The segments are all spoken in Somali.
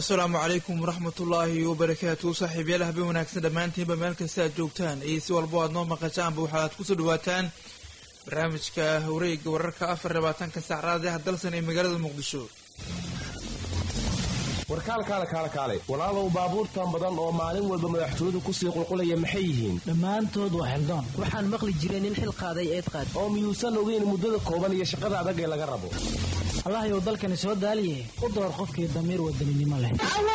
asalaamu calaykum waraxmatullaahi wabarakaatu saaxiibyaal habeen wanaagsan dhammaantiinba meel kasta aad joogtaan iyo si walbo aad noo maqashaanba waxaad kusoo dhawaataan barnaamijka wareega wararka afar labaatanka saacraad ah dalsan ee magaalada muqdisho warkaalkaale kaale kaale walaalow baabuurtan badan oo maalin walba madaxtooyadu kusii qulqulaya maxay yihiin dhammaantood waa xildaan waxaan maqli jiray nin xil qaaday eed qaad oo miyuusan ogeyn muddada kooban iyo shaqada adag ee laga rabo allahayow dalkani soo daaliye u door qofkii damiir wadaninimo leh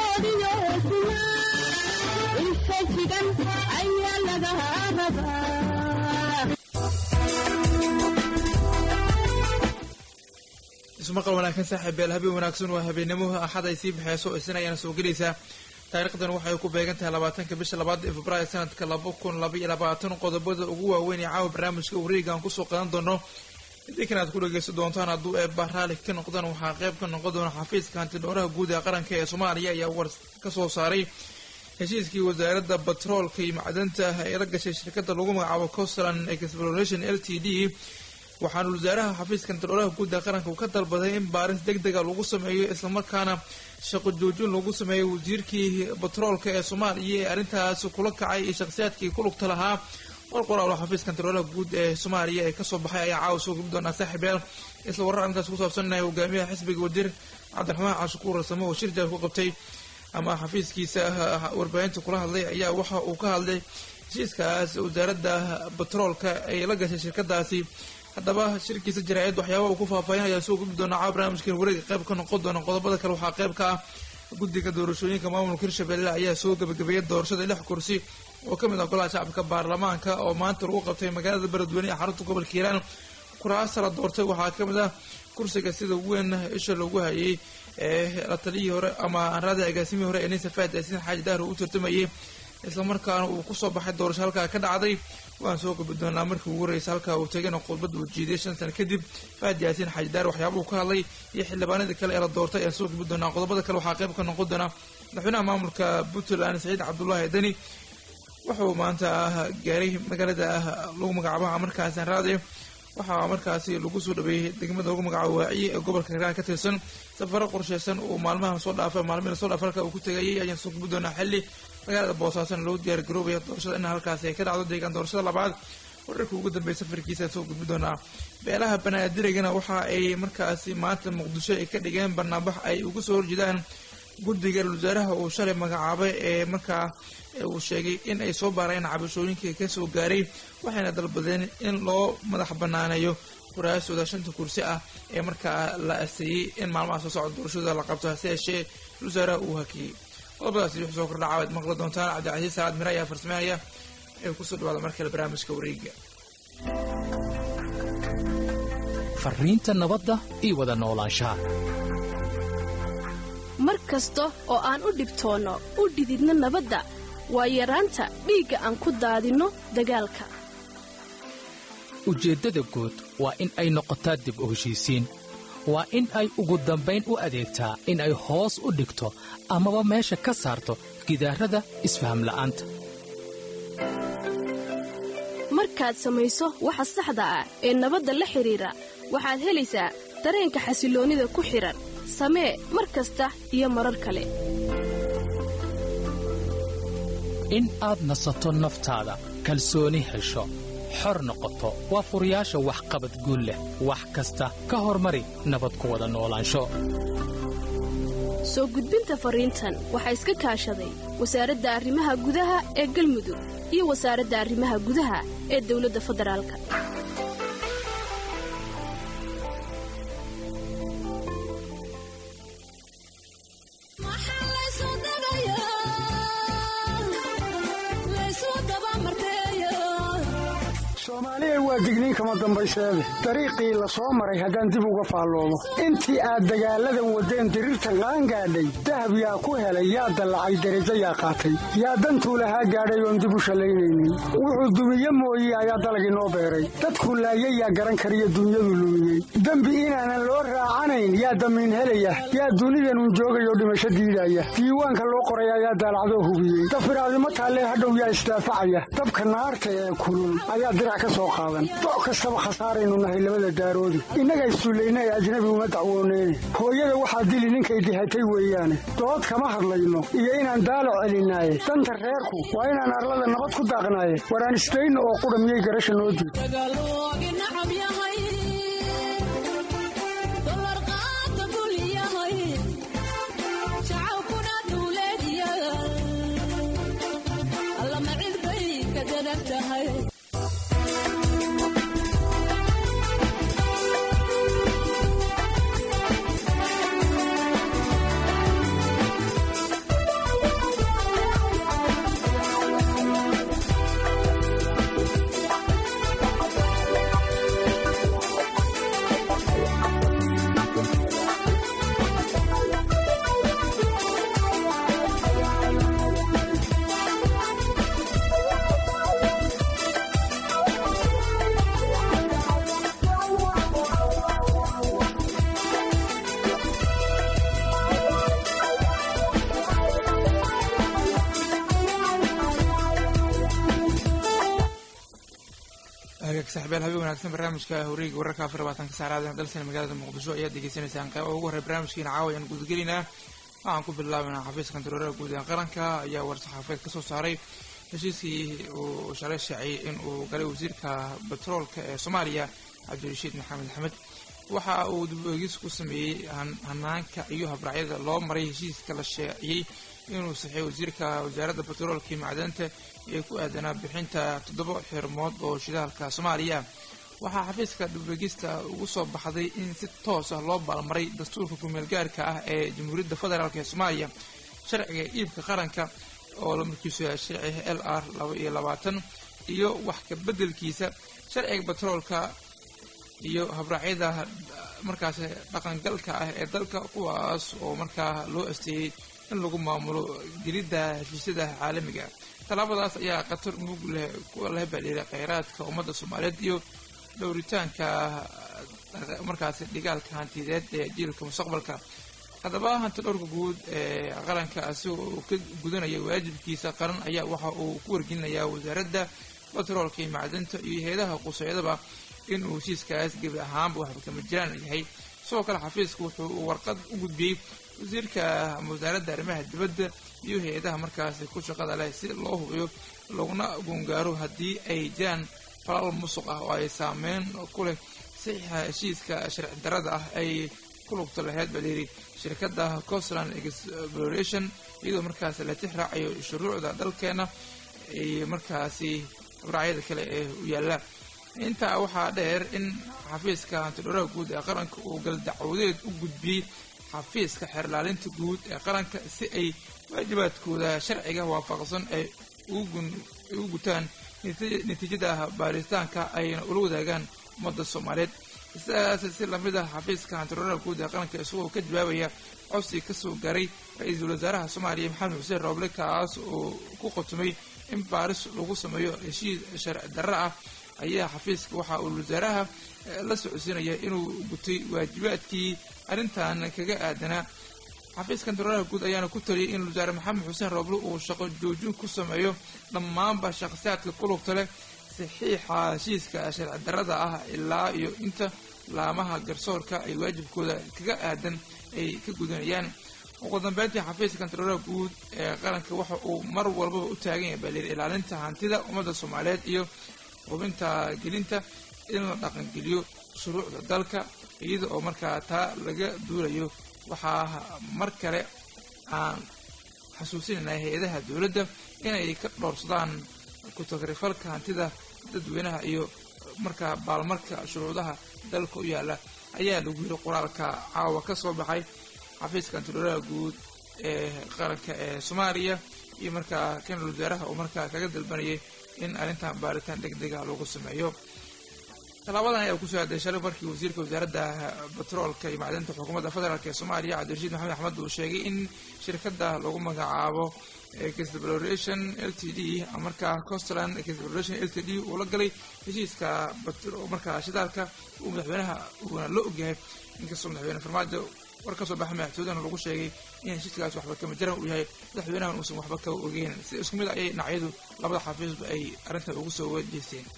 ismaqal wanaagsan saaxiibyaal habeen wanaagsan waa habeenimo axad ay sii baxeyso isna ayaana soo gelaysaa taariikhdan waxay ku beegan tahay labaatanka bisha labaad ee februaayo sanadka laba kun laba iyo labaatan qodobada ugu waaweyn ee caawa barnaamijka wareega aan kusoo qadan doono idinkan aad ku dhageysan doontaan hadduu eebba raali ka noqdaan waxaa qayb ka noqon doona xafiiska hantidhowraha guud ee qaranka ee soomaaliya ayaa war ka soo saaray heshiiskii wasaaradda batroolka iyo macdanta ee la gashay shirkadda lagu magacaabo costland exploration l t d waxaana wasaaraha xafiiska hantidhowraha guud ee qaranka uu ka dalbaday in baaris deg dega lagu sameeyo islamarkaana shaqo joojin lagu sameeyo wasiirkii batroolka ee soomaaliya ee arrintaas kula kacay iyo shakhsiyaadkii ku lugta lahaa war qoraal oo xafiiska hantidhowraha guud ee soomaaliya ee kasoo baxay ayaa caawa soo gubi doonaa saaxiibyaal isla warar arrintaas ku saabsanaya hogaamiyaha xisbiga wasiir cabdiraxmaan cashukuur rasamo oo shir jaal ku qabtay ama xafiiskiisa warbaahinta kula hadlay ayaa waxa uu ka hadlay heshiiskaas wasaaradda batroolka ay la gashay shirkadaasi haddaba shirkiisa jaraa-id waxyaaba uu ku faahfaahin ayaa soo gubi doonaa caawa barnaamijkan wareega qayb ka noqon doona qodobada kale waxaa qayb ka ah guddiga doorashooyinka maamulka hirshabelle ayaa soo gabagabeeyay doorashada lix kursi oo ka mid ah golaha shacabka baarlamaanka oo maanta lagu qabtay magaalada beledweyne ee xarunta gobolka hiiraan kuraasta la doortay waxaa ka mid ah kursiga sida weyn isha loogu hayay ee la taliyii hore ama anraada agaasimihii hore ee ninsa faad yaasin xaaji dahro u tartamayay islamarkaana uu kusoo baxay doorasho halkaa ka dhacday waan soo gabi doonaa markii ugu horreysay halkaa uu tegana khudbadda uu jiiday shan sano kadib faad yaasiin xaaji daar waxyaaba uu ka hadlay iyo xildhibaanadii kale ee la doortay ayaan soo gabi doonaa qodobada kale waxaa qayb ka noqon doona madaxweynaha maamulka puntland saciid cabdullaahi deni wuxuu maanta gaaray magaalada lagu magacaabo markaasi anraade waxaa markaasi lagu soo dhaweeyey degmada lagu magacaabo waaciye ee gobolka hiiraan ka tirsan safaro qorsheysan uu maalmaha soo dhaafay maalmihi lasoo dhaafay halka uu ku tegayay ayaan soo gabi doonaa xilli magaalada boosaasana loo diyaar garoobaya doorashada in halkaasi ay ka dhacdo deegaan doorashada labaad wararka ugu dambeeya safarkiisa soo gudbi doonaa beelaha banaadirigana waxa ay markaasi maanta muqdisho ay ka dhigeen barnaabax ay ugu soo horjeedaan guddiga wasaaraha uu shalay magacaabay ee markaa uu sheegay in ay soo baareen cabashooyinkii kasoo gaaray waxayna dalbadeen in loo madax banaaneeyo kuraasooda shanta kursi ah ee markaa la aseeyey in maalmaha soo socda doorashada la qabto hase yeeshee wasaaraha uu hakiyey qodobadaasi wixii soo kordhaca waad maqli doontaan cabdicasiis saacad mire ayaa farsameynaya ee kusoo dhawaada mar kale barnaamijka wareega fariinta nabadda iyo wada noolaanshaha mar kasta oo aan u dhibtoonno u dhididno nabadda waa yaraanta dhiigga aan ku daadinno dagaalka ujeeddada guud waa in ay noqotaa dib u heshiisiin waa in ay ugu dambayn u adeegtaa in ay hoos u dhigto amaba meesha ka saarto gidaarada isfahamla'aanta markaad samayso waxa saxda ah ee nabadda la xidhiidra waxaad helaysaa dareenka xasilloonnida ku xidhan samee mar kasta iyo marar kale in aad nasato naftaada kalsooni hesho xor noqoto waa furayaasha waxqabad guul leh wax kasta ka hormari nabad ku wada noolaansho soo gudbinta fariintan waxaa iska kaashaday wasaaradda arrimaha gudaha ee galmudug iyo wasaaradda arrimaha gudaha ee dawladda federaalka soomaaliya waa digniin kama dambayseede dariiqii la soo maray haddaan dib uga faalloomo intii aad dagaalladan waddeen diriirtan qaangaadhay dahab yaa ku helay yaa dallacay derajo yaa qaatay yaa dantuu lahaa gaadhay oon dib u shallaynaynin wuxuu dumiye mooye ayaa dalagii noo beeray dadkuu laayay yaa garan kariyo dunyadu lumiyey dembi inaanan loo raacanayn yaa damiin helaya yaa dunidanun joogayoo dhimasho diidaya diiwaanka loo qoray ayaa daalacdoo hubiyey dafiraadimo taallee hadhow yaa isdaafacaya dabka naarta ee kulul ayaa dirac ka soo qaadan doc kastaba khasaaraynu nahay labada daaroodi innagaa issullayna ee ajnabi uma dacwooneyne hooyada waxaa dili ninkay dihatay weeyaane dood kama hadlayno iyo inaan daalo celinaaye danta reerku waa inaan arlada nabad ku daaqnaaye waraan isdayno oo qudha miyay garasha noo diid hagaag saxbeel habeen wanaagsan barnaamijka horiga wararka afar labaatanka saacadaad dalsana magaalada muqdisho ayaad degeysanaysaan qayba ugu horey barnaamijkiina caawa ayaan gudagelaynaa waxaan ku bilaabanaa xafiiska kantaroorada guud ee qaranka ayaa war-saxaafeed ka soo saaray heshiiskii uu shalay shaaciyey in uu galay wasiirka batroolka ee soomaaliya cabdirashiid maxamed axmed waxa uu dib eegis ku sameeyey hanaanka iyo habraacyada loo maray heshiiska la shaaciyey inuu saxay wasiirka wasaaradda batroolka iyo macdanta ee ku aadanaa bixinta toddoba xirmood oo shidaalka soomaaliya waxaa xafiiska dhibegista ugu soo baxday in si toos ah loo baalmaray dastuurka kumeelgaarka ah ee jamhuuriyadda federaalk ee soomaaliya sharciga iibka qaranka oo lamarkiisu yahay sharciga l r laba iyo labaatan iyo wax ka beddelkiisa sharciga batroolka iyo habraacyada markaas dhaqangalka ah ee dalka kuwaas oo markaa loo asteeyey in lagu maamulo gelidda heshiisyada caalamiga tallaabadaas ayaa khatar mug leh kuwa la hebadhiiray kheyraadka ummadda soomaaliyeed iyo dhowritaanka markaasi dhigaalka hantideed ee jiilka mustaqbalka haddaba hanti dhowrka guud ee qaranka asigoo uu ka gudanaya waajibkiisa qaran ayaa waxa uu ku wargelinayaa wasaaradda batroolka iyo macdanta iyo hay-adaha quseydaba inuu heshiiskaas gebi ahaanba waxba kama jiraan yahay sidoo kale xafiisku wuxuu warqad u gudbiyey wasiirka wasaaradda arrimaha dibadda iyo hay-adaha markaasi ku shaqada leh si loo hubiyo laguna gungaaro haddii ay jiraan falal musuq ah oo ay saameyn ku leh saxiixa heshiiska sharci darada ah ay ku lugta lahayd baa layidhi shirkadda costland exploration iyadoo markaasi la tix raacayo shuruucda dalkeena iyo markaasi habraacyada kale ee u yaalla intaa waxaa dheer in xafiiska hantidhowraha guud ee qaranka uu galdacwadeed u gudbiyey xafiiska xeerlaalinta guud ee qaranka si ay waajibaadkooda sharciga waafaqsan ay ugu gutaan natiijada baaritaanka ayna ula wadaagaan ummadda soomaaliyeed sidaas si lamid ah xafiiska hantidhowraha guud ee qaranka isagoo ka jawaabaya codsi kasoo gaaray ra-iisul wasaaraha soomaaliya maxamed xuseen rooble kaas oo ku qotumay in baaris lagu sameeyo heshiis sharci darro ah ayaa xafiiska waxa uu wasaaraha la socodsiinaya inuu gutay waajibaadkii arrintan kaga aadanaa xafiiska kantaroolaha guud ayaana ku taliyay in wasaare maxamed xuseen rooble uu shaqo joojin ku sameeyo dhammaanba shakhsiyaadka ku lugta leh saxiixa heshiiska sharci darrada ah ilaa iyo inta laamaha garsoorka ay waajibkooda kaga aadan ay ka gudanayaan ugu dambeyntii xafiiska kantaroolaha guud ee qaranka waxa uu mar walbaba u taagan yahay balir ilaalinta hantida ummadda soomaaliyeed iyo hubinta gelinta in la dhaqangeliyo shuruucda dalka iyada oo markaa taa laga duulayo waxaa mar kale aan xasuusinayna hay-adaha dowladda inay ka dhowrsadaan ku-tagrifalka hantida dadweynaha iyo markaa baalmarka shuruudaha dalka u yaalla ayaa lagu yiri qoraalka caawa ka soo baxay xafiiska antidhowraha guud ee qaranka ee soomaaliya iyo markaa kanal wasaaraha uu markaa kaga dalbanayay in arrintan baaritaan deg dega lagu sameeyo tallaabadan ayaa kusoo aaday shalay markii wasiirka wasaaradda batroolka iyo macdanta xukuumadda federaalk ee soomaaliya cabdirashiid maxamed axmed uu sheegay in shirkadda lagu magacaabo exploration l t d markaa costland exploration l t d uu la galay heshiiska markaa shidaalka uu madaxweynaha uuna la ogyahay inkastoo madaxweyne farmaajo war ka soo baxa madaxtoodana lagu sheegay in heshiiskaas waxba kama jiran uu yahay madaxweynahan uusan waxba ka ogeyn si isku mid ayay dhinacyadu labada xafiisba ay arrintan ugu soo wajeesteen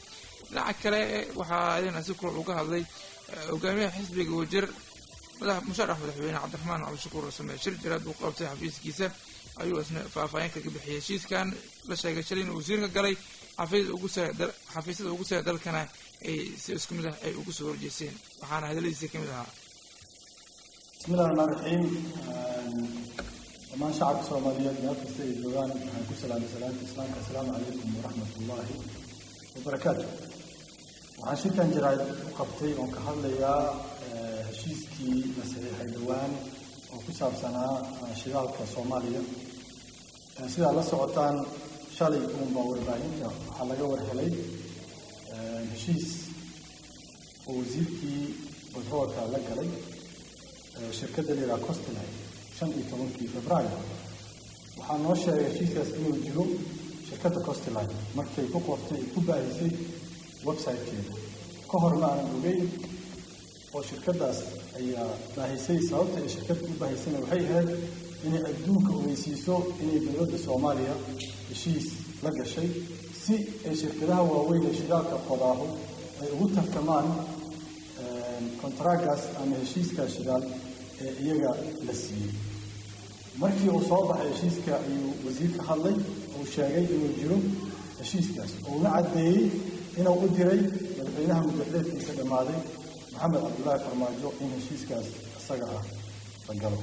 dhinaca kale waxaa idin si kula uga hadlay hogaamiyaha xisbiga wajir musharax madaxweyne cabdiraxmaan cabdishakuur rasame shir jiraad uu qabtay xafiiskiisa ayuu isna faahfaahin kaga bixiyay heshiiskan la sheegay shalay in wasiirka galay xafiisyada ugu sare dalkana ay si isku mid ah ay ugu soo horjeeseen waxaana hadaladiisa ka mid ahaa bismillahi raxmaan raxiim dhammaan shacabka soomaaliyeed meel kasta ay joogaan waxaan ku salaamay salaanta islaamka assalaamu calaykum waraxmat ullaahi wabarakaatu waxaan shirkan jiraad u qabtay oon ka hadlayaa heshiiskii la saxiixay dhowaan oo ku saabsanaa shidaalka soomaaliya sidaa la socotaan shalay uunbaa warbaahinta waxaa laga warhelay heshiis oo wasiirkii batroolka la galay shirkadda la yidhaha costline shan iyo tobankii februaayo waxaa noo sheegay heshiiskaas inuu jiro shirkadda costline markay ku qortay ay ku baahisay website-keeda ka hor ma aanan ogeyn oo shirkaddaas ayaa baahisay sababta ay shirkadda u baahisayna waxay ahayd inay adduunka ogeysiiso inay dowladda soomaaliya heshiis la gashay si ay shirkadaha waaweyn ee shidaalka qodaahu ay ugu tartamaan kontaragaas ama heshiiskaas shidaal ee iyaga la siiyey markii uu soo baxay heshiiska ayuu wasiirka hadlay uu sheegay inuu jiro heshiiskaas uuna caddeeyey inuu u diray madaxweynaha muddaxleedkiisa dhammaaday maxamed cabdullaahi farmaajo in heshiiskaas isaga ah la galo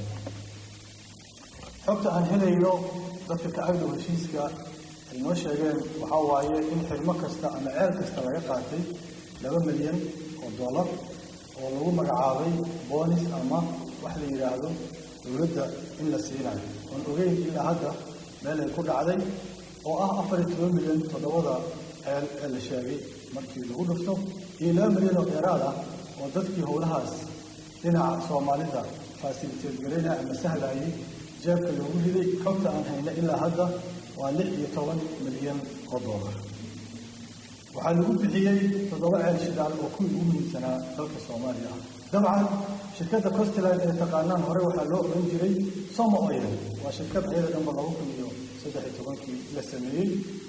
xogta aan helayno dadka ka agdhow heshiiska ay noo sheegeen waxaa waaye in xirmo kasta ama ceel kasta laga qaatay laba milyan oo dollar oo lagu magacaabay boonis ama wax la yidhaahdo dowladda in la siinayo oon ogeyn ilaa hadda meel ay ku dhacday oo ah afar iyo toban milyan toddobada ceel ee la sheegay markii lagu dhufto iyo laba milyan oo dheeraad ah oo dadkii howlahaas dhinaca soomaalida fasiliteed garaynaya ama sahlayay jeebka loogu riday xogta aan hayna ilaa hadda waa lix iyo toban milyan oo dollar waxaa lagu bixiyey toddoba ceel shidaal oo kuwii ugu muhiimsanaa dalka soomaaliya ah dabcan shirkadda costline ee taqaanaan hore waxaa loo oran jiray somo oil waa shirkad ayada dhanba laba kun iyo saddex iyo tobankii la sameeyey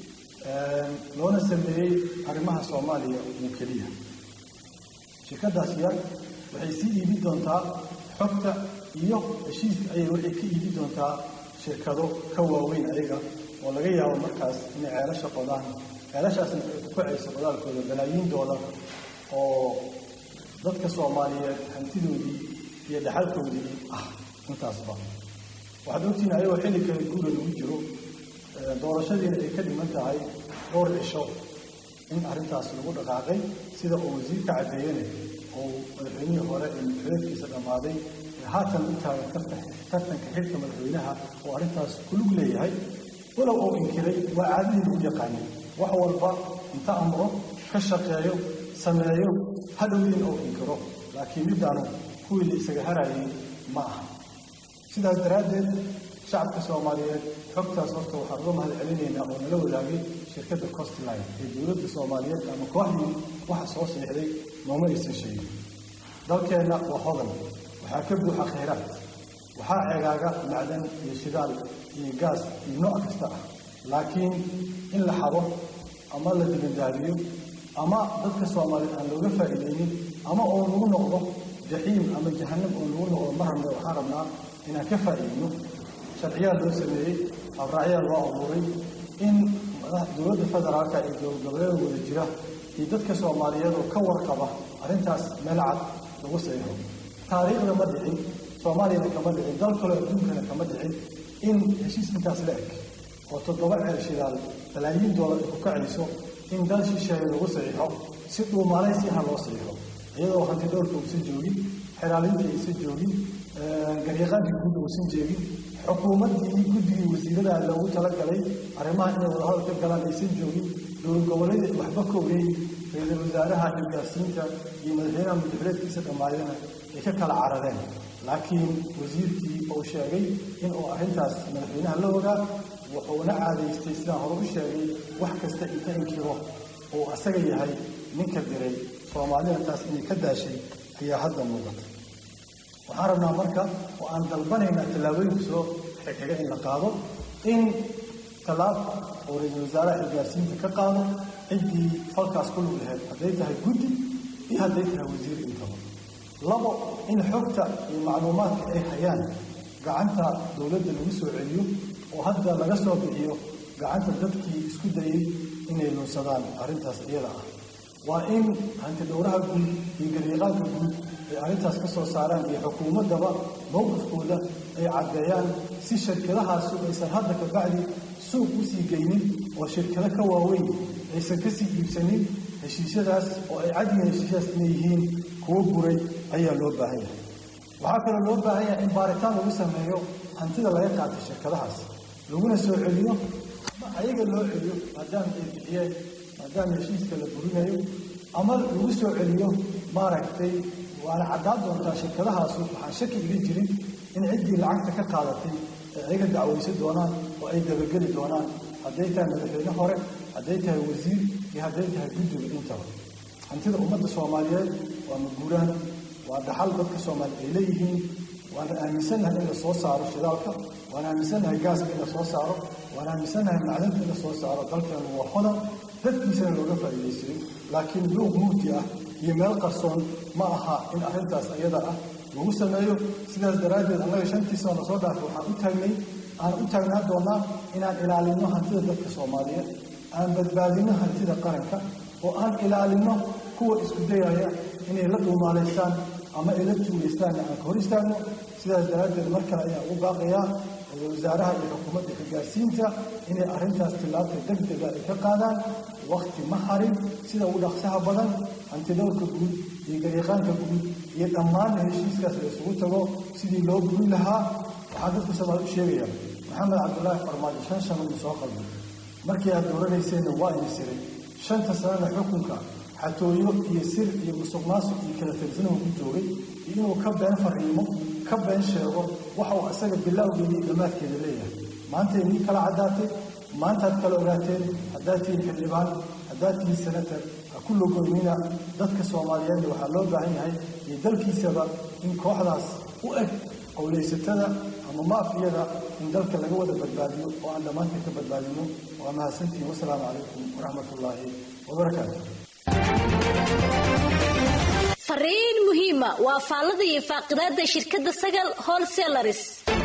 loona sameeyey arrimaha soomaaliya oo keliya shirkaddaas yar waxay sii iibin doontaa xogta iyo heshiiska ayay waxay ka iibin doontaa shirkado ka waaweyn ayaga oo laga yaabo markaas inay ceelasha qodaan ceelashaasna ay ku kacayso qodaalkooda balaayiin doolar oo dadka soomaaliyeed hantidoodii iyo dhaxalkoodii ah intaasba waxaad ogtihiin ayagoo xilli kale guura lagu jiro doorashadiina ay ka dhiman tahay dhowr cisho in arrintaas lagu dhaqaaqay sida uu wasiirka caddeeyene oo madaxweynihii hore ee madaxweedkiisa dhammaaday ee haatan u taagan tartanka xilka madaxweynaha oo arrintaas kulug leeyahay walow uu inkiray waa caadadii lagu yaqaanay wax walba inta amro ka shaqeeyo sameeyo hadhowdiin uu inkiro laakiin middaanu kuwii la isaga harayay ma aha sidaas daraaddeed shacabka soomaaliyeed xogtaas horta waxaan uga mahad celinaynaa oo nala wadaagay shirkadda costline ee dowladda soomaaliyeed ama kooxdii waxa soo siixday nooma aysan sheegin dalkeenna waa hodan waxaa ka buuxa khayraad waxaa ceegaaga macdan iyo shidaal iyo gaas iyo nooc kasta ah laakiin in la xabo ama la dibandaabiyo ama dadka soomaaliyeed aan looga faa'iideynin ama oo lagu noqdo jaxiim ama jahanam oo lagu noqdo mar hambe waxaan rabnaa inaan ka faa'iideyno sharciyaa loo sameeyey abraacyaa loo abuuray in dowladda federaalka iyo dowlad goboleeda wada jira iyo dadka soomaaliyeed oo ka warqaba arrintaas meel cad lagu saexo taariikhda ma dhicin soomaaliyana kama dhicin dal kaloo adduunkana kama dhicin in heshiis intaas la eg oo toddoba ceel shidaal balaayiin doolar ay ku kacayso in dal shisheeye lagu saxiixo si dhuumalaysi ha loo saxiixo iyadoo hanti dhowrka uusan joogin xeraalintii aysan joogin garyaqaankii guud uusan jeegin xukuumaddii guddigii wasiirada loogu talagalay arrimaha inay wadahadal ka galaan aysan joogin dowlad goboleeda waxba ka ogeyn ra-iisul wasaaraha xilgaasiinta iyo madaxweynaha muddaxileedkiisa dhammaadana ay ka kala carareen laakiin wasiirkii uu sheegay in uu arrintaas madaxweynaha la ogaa wuxuuna caadaystay sidaan hore u sheegay wax kasta inta inkiro uu asaga yahay ninka diray soomaalida taas inay ka daashay ayaa hadda muuqata waxaan rabnaa marka oo aan dalbanaynaa tallaabooyinka soo xigxiga in la qaado in tallaab oo ra-iisul wasaaraha xilgaarsiinta ka qaado ciddii falkaas ku lug laheyd hadday tahay guddi iyo hadday tahay wasiir intaba labo in xogta iyo macluumaadka ay hayaan gacanta dowladda lagu soo celiyo oo hadda laga soo bixiyo gacanta dadkii isku dayey inay lunsadaan arrintaas iyada ah waa in hanti dhowraha guud iyo garyaqaanka guud ay arrintaas ka soo saaraan iyo xukuumaddaba mowqifkooda ay caddeeyaan si shirkadahaasu aysan hadda ka bacdi suuq u sii geynin oo shirkado ka waaweyn aysan ka sii iibsanin heshiisyadaas oo ay cadyihiin heshiisyadaas inay yihiin kuwo buray ayaa loo baahan yahay waxaa kaloo loo baahan yahay in baaritaan lagu sameeyo hantida laga qaatay shirkadahaas laguna soo celiyo ama ayaga loo celiyo maadaama ay bixiyeen maadaama heshiiska la burinayo ama lagu soo celiyo maaragtay waana caddaan doontaa shirkadahaasu waxaan shaki iga jirin in ciddii lacagta ka qaadatay ay ayaga dacwaysan doonaan oo ay dabageli doonaan hadday tahay madaxweyne hore hadday tahay wasiir iyo hadday tahay guddiga intaba hantida ummadda soomaaliyeed waa maguuraan waa dhaxal dadka soomaaliya ay leeyihiin waana aaminsannahay in la soo saaro shidaalka waan aaminsannahay gaaska in la soo saaro waan aaminsannahay macdanta in la soo saaro dalkeenu waa hodan dadkiisana looga faa'iidaysayo laakiin luuq mugdi ah iyo meel qarsoon ma aha in arrintaas ayada ah lagu sameeyo sidaas daraaddeed annaga shantii sano soo dhaafay waxaan u taagnay aan u taagnaa doonaa inaan ilaalinno hantida dadka soomaaliyeed aan badbaadinno hantida qaranka oo aan ilaalinno kuwa isku dayaya inay la dhuumaalaystaan ama ay la tuulaystaanna aan ka hor istaagno sidaas daraaddeed mar kale ayaan ugu baaqayaa ra-iisul wasaaraha iyo xukuumadda xilgaarsiinta inay arrintaas tillaabta degdega ay ka qaadaan wakti ma harin sida ugu dhaqsaha badan hantidowrka guud iyo garyaqaanka guud iyo dhammaanna heshiiskaas la isugu tago sidii loo gurin lahaa waxaan dadka soomaali u sheegayaa maxamed cabdulaahi farmaajo shan sano uu soo qalbay markii aad dooranayseena waa ini siray shanta sanana xukunka xatooyo iyo sir iyo musuq maasuq iyo kala tirsanuu ku joogay iyo inuu ka been fariimo ka been sheego waxa uu isaga bilowgeeda iyo dhammaadkeeda leeyahay maanta inii kala caddaatay maantaad kala ogaateen haddaad tihiin xildhibaan haddaad tihiin senator ha ku logoynina dadka soomaaliyeedna waxaa loo baahan yahay iyo dalkiisaba in kooxdaas u eg qowlaysatada ama maafiyada in dalka laga wada badbaadiyo oo aan dhammaanteen ka badbaadino waa mahadsantihin wasalaamu calaykum waraxmat ullaahi wabarakaatu fariin muhiima waa faallada iyo faaqidaada shirkadda sagal wholesalaris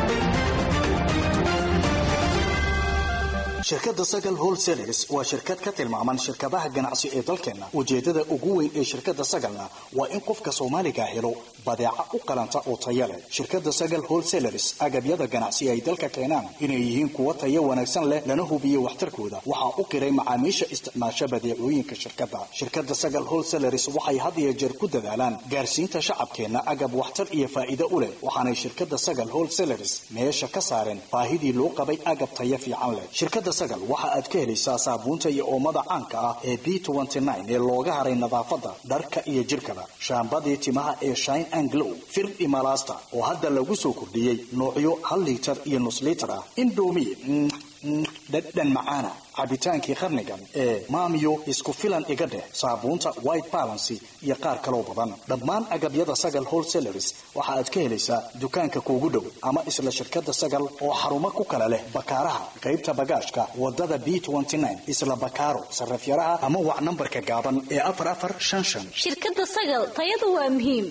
shirkadda sagal wholesalers waa shirkad ka tilmaaman shirkadaha ganacsi ee dalkeenna ujeeddada ugu weyn ee shirkadda sagalna waa in qofka soomaaliga helo badeeca u qalanta oo taya leh shirkadda sagal wholesalers agabyada ganacsi ay dalka keenaan inay yihiin kuwo tayo wanaagsan leh lana hubiyo waxtarkooda waxaa u qiray macaamiisha isticmaasha badeecooyinka shirkadda shirkadda sagal wholesalers waxay had iyo jeer ku dadaalaan gaarsiinta shacabkeenna agab waxtar iyo faa'iido u leh waxaanay shirkadda sagal wholesalers meesha ka saareen baahidii loo qabay agab tayo fiican leh shirkadda sagal waxa aad ka helaysaa saabuunta iyo oomada caanka ah ee b ee looga haray nadaafadda dharka iyo jirkaba shaambadii timaha ee shine and glow fir imalasta oo hadda lagu soo kordhiyey noocyo hal liitar iyo nus liitar ah indomi dhadhan macaana cabitaankii qarnigan ee maamiyo isku filan iga dheh saabuunta white balancy iyo qaar kaloo badan dhammaan agabyada sagal wholesalers waxa aad ka helaysaa dukaanka kuugu dhow ama isla shirkadda sagal oo xarumo ku kala leh bakaaraha qaybta bagaashka wadada b isla bakaaro sarafyaraha ama wac nambarka gaaban ee afar afar shan shan shirkadda sagal tayadu waa muhiim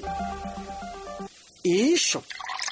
iisho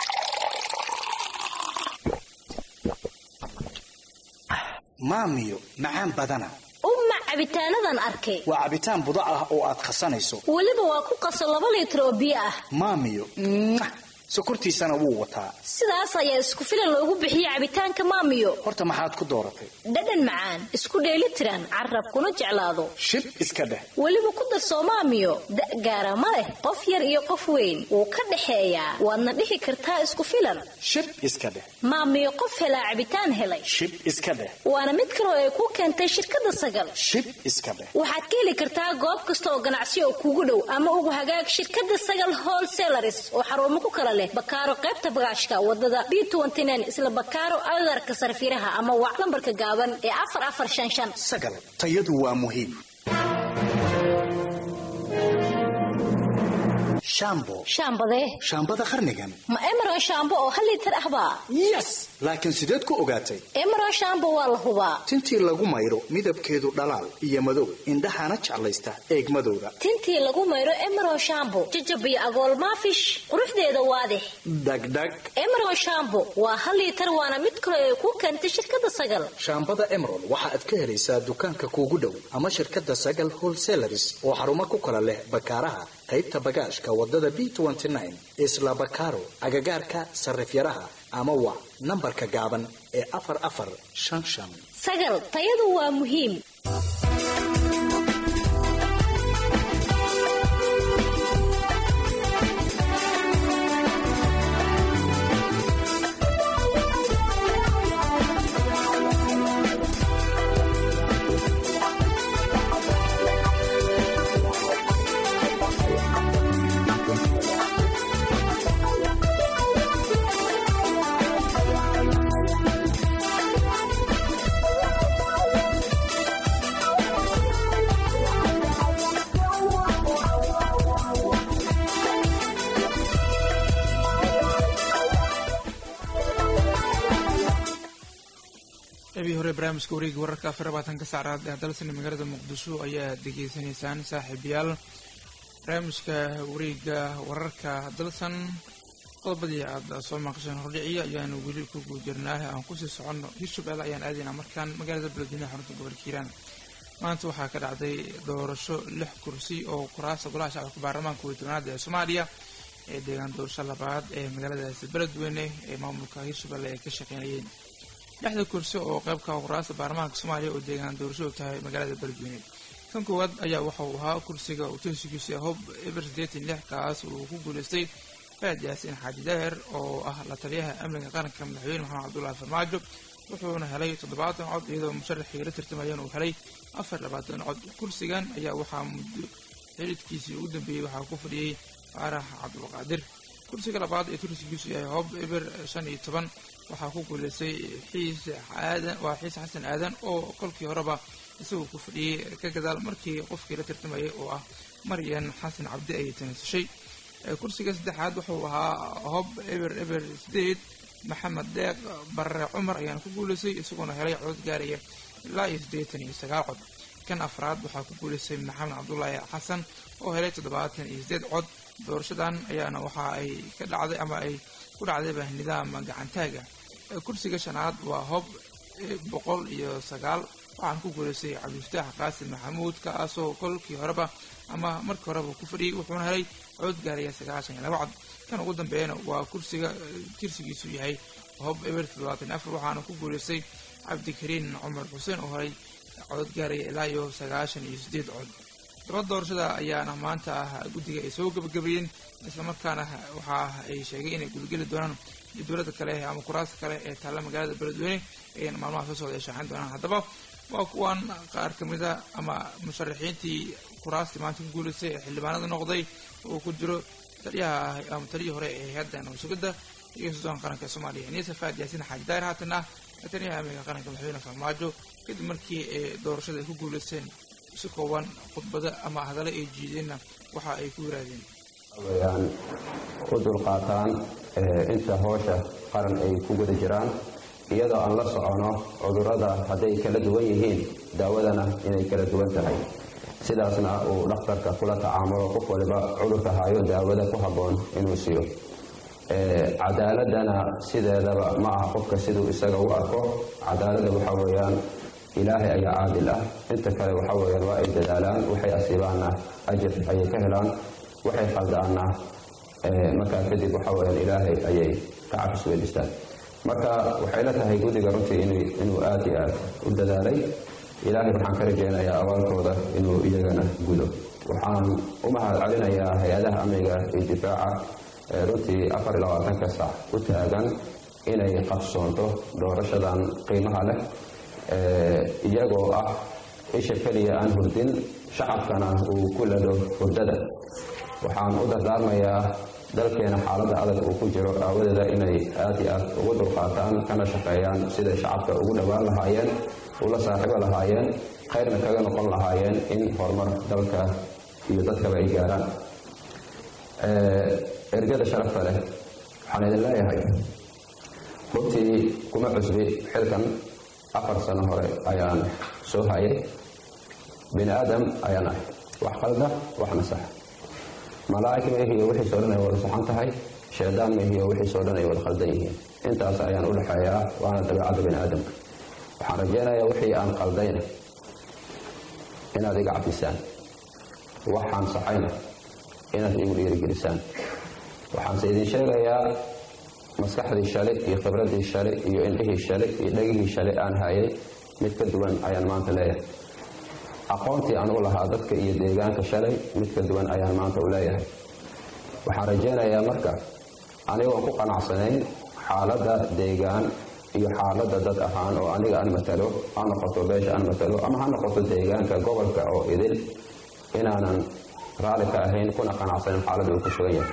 maamiyo macaan badana umma cabitaanadan arkay waa cabitaan budo ah oo aad khasanayso weliba waa ku qaso laba liitar oo biyo ah maamiyo sokortiisana wuu wataa sidaas ayaa isku filan loogu bixiyey cabitaanka maamiyo horta maxaad ku dooratay dhadhan macaan isku dheeli tiran carab kuna jeclaado shib iska dheh weliba ku darsoo maamiyo da' gaara ma leh qof yar iyo qof weyn wuu ka dhexeeyaa waadna dhihi kartaa isku filan shib iska dheh maamiyo qof helaa cabitaan helay shib iska dheh waana mid kaloo ay ku keentay shirkadda sagal shib iska dheh waxaad ka heli kartaa goob kasta oo ganacsi oo kuugu dhow ama ugu hagaag shirkadda sagal wholesalers oo xarumo ku kala leh bakaaro qaybta bagaashka wadada b isla bakaaro agagarka sarfiraha ama wac lambarka gaaban ee afar afar shan shan sagal tayadu waa muhiim shaambo shaambadee shaambada qarnigan ma emeron shaambo oo hal liitar ahbaa yes laakiin sideed ku ogaatay emeron shaambo waa la hubaa tintii lagu maydho midabkeedu dhalaal iyo madow indhahana jeclaysta eegmadooda tintii lagu maydho emeron shaambo jajabiyo agool maafish quruxdeeda waadix dhagdhag emeron shaambo waa hal liitar waana mid kale ay ku keentay shirkadda sagal shaambada emerald waxa aad ka helaysaa dukaanka kuugu dhow ama shirkadda sagal wholesalaris oo xarumo ku kala leh bakaaraha qaybta bagaashka wadada b isla bakaaro agagaarka sarifyaraha ama wac nambarka gaaban ee afar afar shan shan sagal tayadu waa muhiim ebii hore barnaamijka wareegi wararka afar labaatanka saacraad ee dalsani magaalada muqdisho ayaa degeysanaysaan saaxiibayaal barnaamijka wareega wararka dalsan qodobadii aad soo maqasheen hordhiciya ayaanu weli ku guujirnaa aan kusii soconno hirshabelle ayaan aadaynaa markaan magaalada beledweynaha xarunta gobolka hiiraan maanta waxaa ka dhacday doorasho lix kursi oo kuraasta golaha shacabka baarlamaanka weytoonaad ee soomaaliya ee deegaan doorasho labaad ee magaaladaasi beledweyne ee maamulka hirshabelle ay ka shaqeynayeen lixda kursi oo qaybka kuraasta baarlamaanka soomaaliya oo deegaan doorashadu tahay magaalada beledweyne kan koowaad ayaa waxa uu ahaa kursiga uu tooskiisa hob eber sideetan lix kaas uu ku guulaystay faad yaasiin xaaji daahir oo ah la taliyaha amniga qaranka madaxweyne maxamed cabdullaahi farmaajo wuxuuna helay toddobaatan cod iyadoo musharaxii la tartamayeen uu helay afar labaatan cod kursigan ayaa waxaa muddo xilidkiisii ugu dambeeyey waxaa ku fadhiyey faarax cabdulqaadir kursiga labaad ee turkigiisu yahay hob eber shan iyo toban waxaa ku guulaystay xiis aadan waa xiis xasan aadan oo kolkii horeba isagoo ku fadhiyey ka gadaal markii qofkii la tartamayay oo ah maryan xasan cabdi ay tanasashay kursiga saddexaad wuxuu ahaa hob eber eber sideed maxamed deeq barre cumar ayaana ku guulaystay isagoona helay cod gaaraya ilaa iyo siddeetan iyo sagaal cod kan afraad waxaa ku guulaystay maxamed cabdulaahi xasan oo helay toddobaatan iyo sideed cod doorashadan ayaana waxa ay ka dhacday ama ay ku dhacdayba nidaam gacantaaga kursiga shanaad waa hob boqol iyo sagaal waxaana ku guulaystay cabdifataax qaasim maxamuud kaasoo kolkii horeba ama markii horeba ku fadhiyey wuxuuna helay cod gaaraya sagaashan iyo laba cod kan ugu dambeeyana waa kursiga tirsigiisu yahay hob eber toddobaatan afar waxaana ku guulaystay cabdikariin cumar xuseen oo helay cod gaaraya ilaa iyo sagaashan iyo sideed cod daba doorashada ayaana maanta ah guddiga ay soo gabagabeeyeen islamarkaana waxa ay sheegay inay gudageli doonaan dowladda kale ama kuraasta kale ee taalla magaalada beledweyne ayana maalmaha soo socda ay shaaxin doonaan haddaba waa kuwan qaar ka mida ama musharaxiintii kuraastii maanta ku guulaystay ee xildhibaanada noqday uu ku jiro taliyaha ama taliyii hore ee hay-adda nabadsugadda iyo suudaanka qaranka soomaaliya iniisa faad yaasiin xaaji daahir haatan ah taliyaha amniga qaranka madaxweyne farmaajo kadib markii ee doorashada ay ku guulaysteen si kooban khudbada ama hadallo ay jiideenna waxa ay ku yiraahdeen wayaan u dulqaataan inta hoosha qaran ay ku guda jiraan iyadoo aan la socono cudurrada hadday kala duwan yihiin daawadana inay kala duwan tahay sidaasna uu dhakhtarka kula tacaamulo qof waliba cudurka hayo daawada ku habboon inuu siiyo cadaaladana sideedaba ma aha qofka siduu isaga u arko cadaaladda waxa weeyaan ilaahay ayaa caadil ah inta kale waxa weeyaan waa ay dadaalaan waxay asiibaanna ajir ayay ka helaan waxay khaldaanna markaa kadib waxa weyaan ilaahay ayay ka cabis weydistaan marka waxay la tahay guddiga runtii inuu aad iyo aad u dadaalay ilaahay waxaan ka rajaynayaa abaalkooda inuu iyagana gudo waxaan u mahad celinayaa hay-adaha amniga iyo difaaca runtii afar iyo labaatanka sac u taagan inay qabsoonto doorashadan qiimaha leh iyagoo ah isha keliya aan hurdin shacabkana uu ku lado hurdada waxaan u dardaarmayaa dalkeena xaaladda adag uu ku jiro aawadeeda inay aad iyo aad ugu dulqaataan kana shaqeeyaan siday shacabka ugu dhowaan lahaayeen ula saaxiibo lahaayeen khayrna kaga noqon lahaayeen in horumar dalka iyo dadkaba ay gaaraan ergada sharafta leh waxaan idin leeyahay runtii kuma cusbi xilkan afar sano hore ayaan soo hayay bini aadam ayaan ahay wax qalda wax nasax malaa'ig maihiyo wixiisoo dhan ay wada saxan tahay shaydaan maihiyo wixiisoo dhan ay wada qaldan yihiin intaas ayaan u dhexeeyaa waana dabeecadda bini aadamka waxaan rajaynayaa wixii aan qaldayna inaad iga cafisaan waxaan saxayna inaad igu dhiirigelisaan waxaanse idin sheegayaa maskaxdii shalay iyo khibradii shalay iyo indhihii shalay iyo dhegihii shalay aan hayay mid ka duwan ayaan maanta leeyahay aqoontii aan u lahaa dadka iyo deegaanka shalay mid ka duwan ayaan maanta u leeyahay waxaan rajaynayaa marka anigoon ku qanacsanayn xaaladda deegaan iyo xaaladda dad ahaan oo aniga aan matalo ha noqoto beesha aan matalo ama ha noqoto deegaanka gobolka oo idil inaanan raalli ka ahayn kuna qanacsanin xaaladda uu ku sugan yahay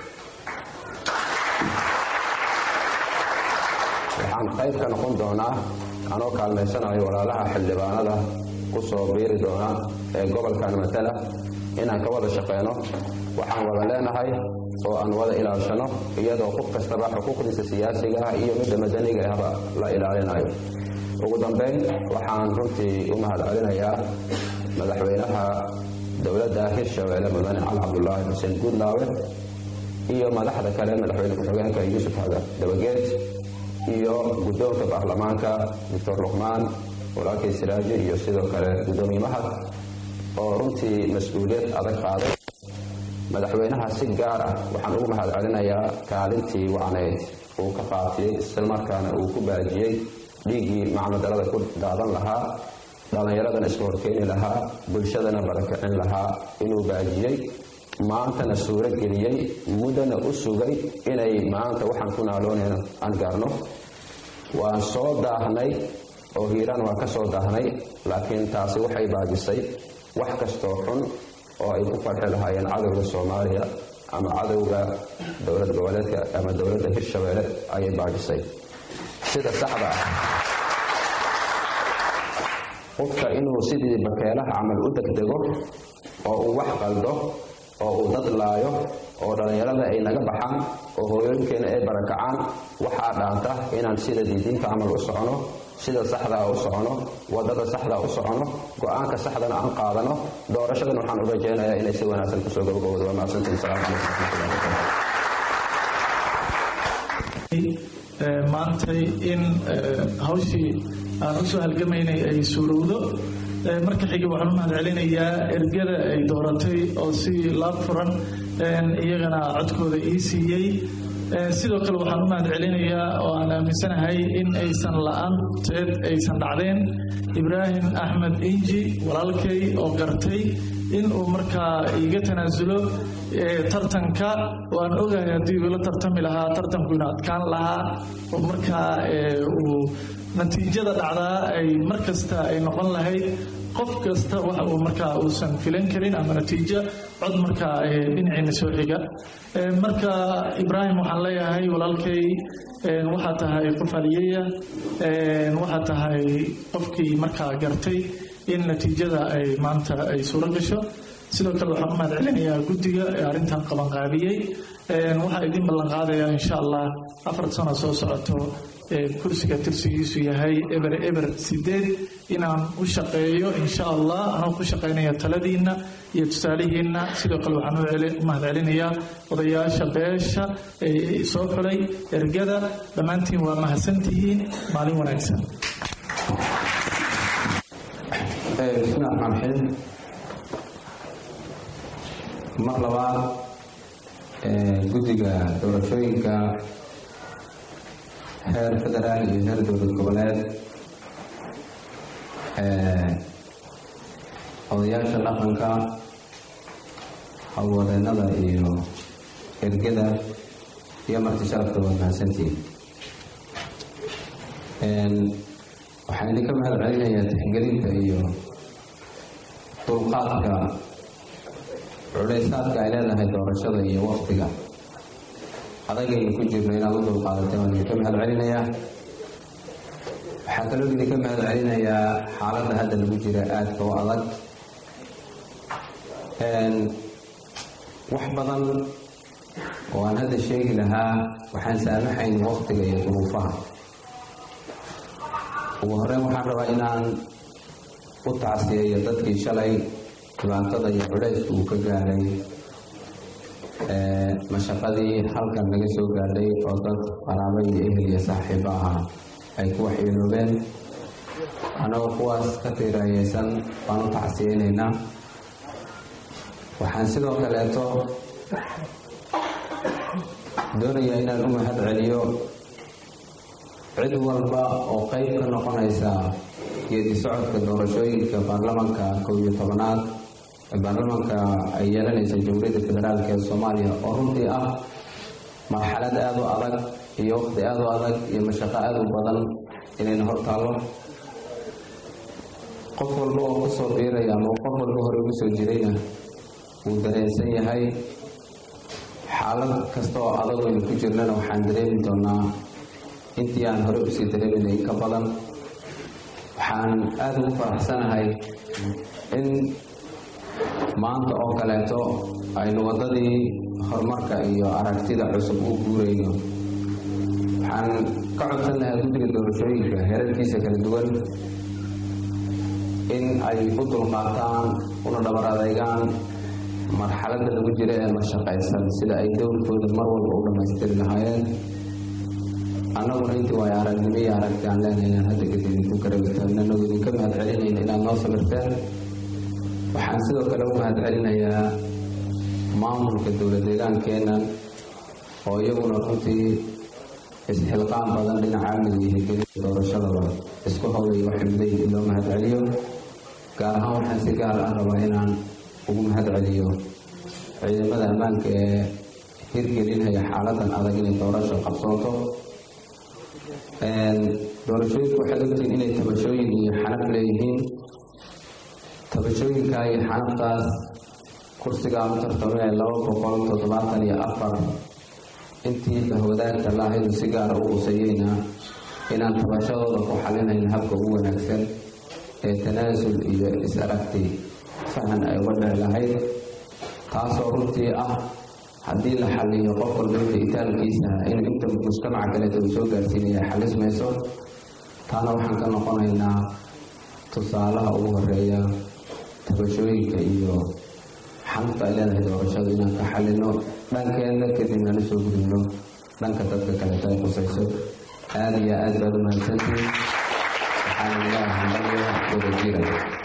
waxaan qayb ka noqon doonaa anoo kaalmaysanayo walaalaha xildhibaanada ku soo biiri doona ee gobolkan matala inaan ka wada shaqeyno waxaan wada leenahay oo aan wada ilaashano iyadoo qof kastaba xuquuqdiisa siyaasiga ah iyo midda madaniga ahba la ilaalinayo ugu dambayn waxaan runtii u mahad celinayaa madaxweynaha dowladda hirshabeelle mudane cali cabdulaahi xuseen guudlaawe iyo madaxda kale madaxweyne ku-xigeenka yuusuf haga dabageed iyo guddoonka baarlamaanka doctor luqmaan walaalkay siraaji iyo sidoo kale guddoomiye mahad oo runtii mas-uuliyad adag qaaday madaxweynaha si gaar ah waxaan ugu mahad celinayaa kaalintii wacnayd uu ka qaatiyey islamarkaana uu ku baajiyey dhiiggii macnodalada ku daadan lahaa dhallinyaradana iska horkeyni lahaa bulshadana barakicin lahaa inuu baajiyey maantana suuro geliyey muddana u sugay inay maanta waxaan ku naaloonayno aan gaarno waan soo daahnay oo hiiraan waan ka soo daahnay laakiin taasi waxay baajisay wax kastoo xun oo ay ku farxi lahaayeen cadowga soomaaliya ama cadowga dowlad goboleedka ama dowladda hirshabeelle ayay baajisay sida saxda ah qofka inuu sidii bakeelaha camal u degdego oo uu wax qaldo oo uu dad laayo oo dhallinyarada ay naga baxaan oo hooyooyinkeena ay barakacaan waxaa dhaanta inaan sida diidiinta camal u socono sida saxdaa u socono wadada saxdaa u socono go-aanka saxdana aan qaadano doorashadan waxaan u rajaynayaa inay si wanaagsan kusoo gabagaboodo waa mahadsantiin salaamu calaykum waraxmatullahi maantay in hawshii aan usoo halgamaynay ay suurowdo marka xiga waxaan u mahad celinayaa ergada ay dooratay oo si laab furan iyagana codkooda ii siiyey sidoo kale waxaan u mahad celinayaa oo aan aaminsanahay in aysan la-aanteed aysan dhacdeen ibraahim axmed inji walaalkay oo gartay in uu markaa iiga tanaasulo tartanka waan ogahay haddii uu la tartami lahaa tartanku ina adkaan lahaa oo markaa uu natiijada dhacdaa ay mar kasta ay noqon lahayd qof kasta waxa uu markaa uusan filan karin ama natiijo cod markaa dhinaciina soo xiga marka ibraahim waxaan leeyahay walaalkay waxaa tahay qof haliyaya waxaa tahay qofkii markaa gartay in natiijada ay maanta ay suuro gasho sidoo kale waxaan u mahad celinayaa guddiga ee arrintan qabanqaabiyey waxaa idin ballan qaadayaa insha allah afar sano soo socoto kursiga tirsigiisu yahay eber eber sideed inaan u shaqeeyo insha allah anoo ku shaqaynaya taladiinna iyo tusaalihiinna sidoo kale waxaan u mahad celinayaa odayaasha beesha ee soo xulay ergada dhammaantiin waa mahadsantihiin maalin wanaagsan bismillahi raxmaan raxiim mar labaad guddiga doorashooyinka heer federaal iyo heer dowlad goboleed odayaasha dhaqanka howlwadeennada iyo ergada iyo marti sharafka waa mahadsantihiin waxaan idinka mahad celinayaa tixgelinta iyo dulqaadka culaysaadka ay leedahay doorashada iyo waqtiga adagaynu ku jirno inaad u dulqaadatay waan idinka mahad celinayaa waxaa kaloo idinka mahad celinayaa xaaladda hadda lagu jira aadka u adag wax badan oo aan hadda sheegi lahaa waxaan saamaxayn waqtiga iyo duruufaha ugu horreyn waxaan rabaa inaan u tacsiyeeyo dadkii shalay dhibaatada iyo cudhayska uu ka gaadhay mashaqadii halkan naga soo gaadhay oo dad qaraabo iyo ehel iyo saaxiibo ahaa ay ku waxyeeloobeen annagoo kuwaas ka tiiraayeysan baan u tacsiyeynaynaa waxaan sidoo kaleeto doonayaa inaan u mahad celiyo cid walba oo qayb ka noqonaysa geedi socodka doorashooyinka baarlamanka kow iyo tobanaad ee baarlamanka ay yeelanaysa jamhuuriyadda federaalk ee soomaaliya oo runtii ah marxalad aada u adag iyo waqti aada u adag iyo mashaqo aada u badan inayna hor taallo qof walba oo ka soo biiraya ama qof walba hore ugu soo jirayna wuu dareensan yahay xaalad kasta oo adag aynu ku jirnana waxaan dareemi doonaa intii aan hore usii dareeminay in ka badan waxaan aada ugu faraxsanahay in maanta oo kaleeto aynu waddadii horumarka iyo aragtida cusub u guurayno waxaan ka codsan lahaa guddiga doorashooyinka heerarkiisa kala duwan in ay u dulqaataan una dhabar adeygaan marxaladda lagu jira ee mashaqaysan sida ay dowrkooda mar walba u dhammaystiri lahaayeen annaguna intii waayo aragnimo iyo aragti aan leenahay inaan hadda kadib idinku karabitaan annagu idinka mahad celinayna inaad noo samirteen waxaan sidoo kale u mahad celinayaa maamulka dowlad deegaankeennan oo iyaguna runtii isxilqaan badan dhinaca amniga iyo hirgelinta doorashadaba isku howlaya waxay mudayin in loo mahad celiyo gaar ahaan waxaan si gaar ah rabaa inaan ugu mahad celiyo ciidamada ammaanka ee hirgelinaya xaaladan adag inay doorasho qabsooto doorashooyinku waxaad ogtihiin inay tabashooyin iyo xanaf leeyihiin tabashooyinkaa iyo xanaftaas kursigaa u tartamee laba boqol toddobaatan iyo afar intii bahwadaagta laahaydu si gaara u qusayeyna inaan tabashadooda ku xalinayn habka ugu wanaagsan ee tanaasul iyo is-aragti fahan ay uga dheci lahayd taasoo runtii ah haddii la xaliyo qof walba inta itaalkiisa in inta mujtamaca kaleeta uu soo gaarsiinaya xalismayso taana waxaan ka noqonaynaa tusaalaha ugu horeeya tabashooyinka iyo xanafta ay leedahay doorashadu inaan ka xalino dhankeenna kadibna la soo gudubno dhanka dadka kaleeta ay qusayso aada iyo aad baad u mahadsantiin waxaana ilaaha hambalya wada jira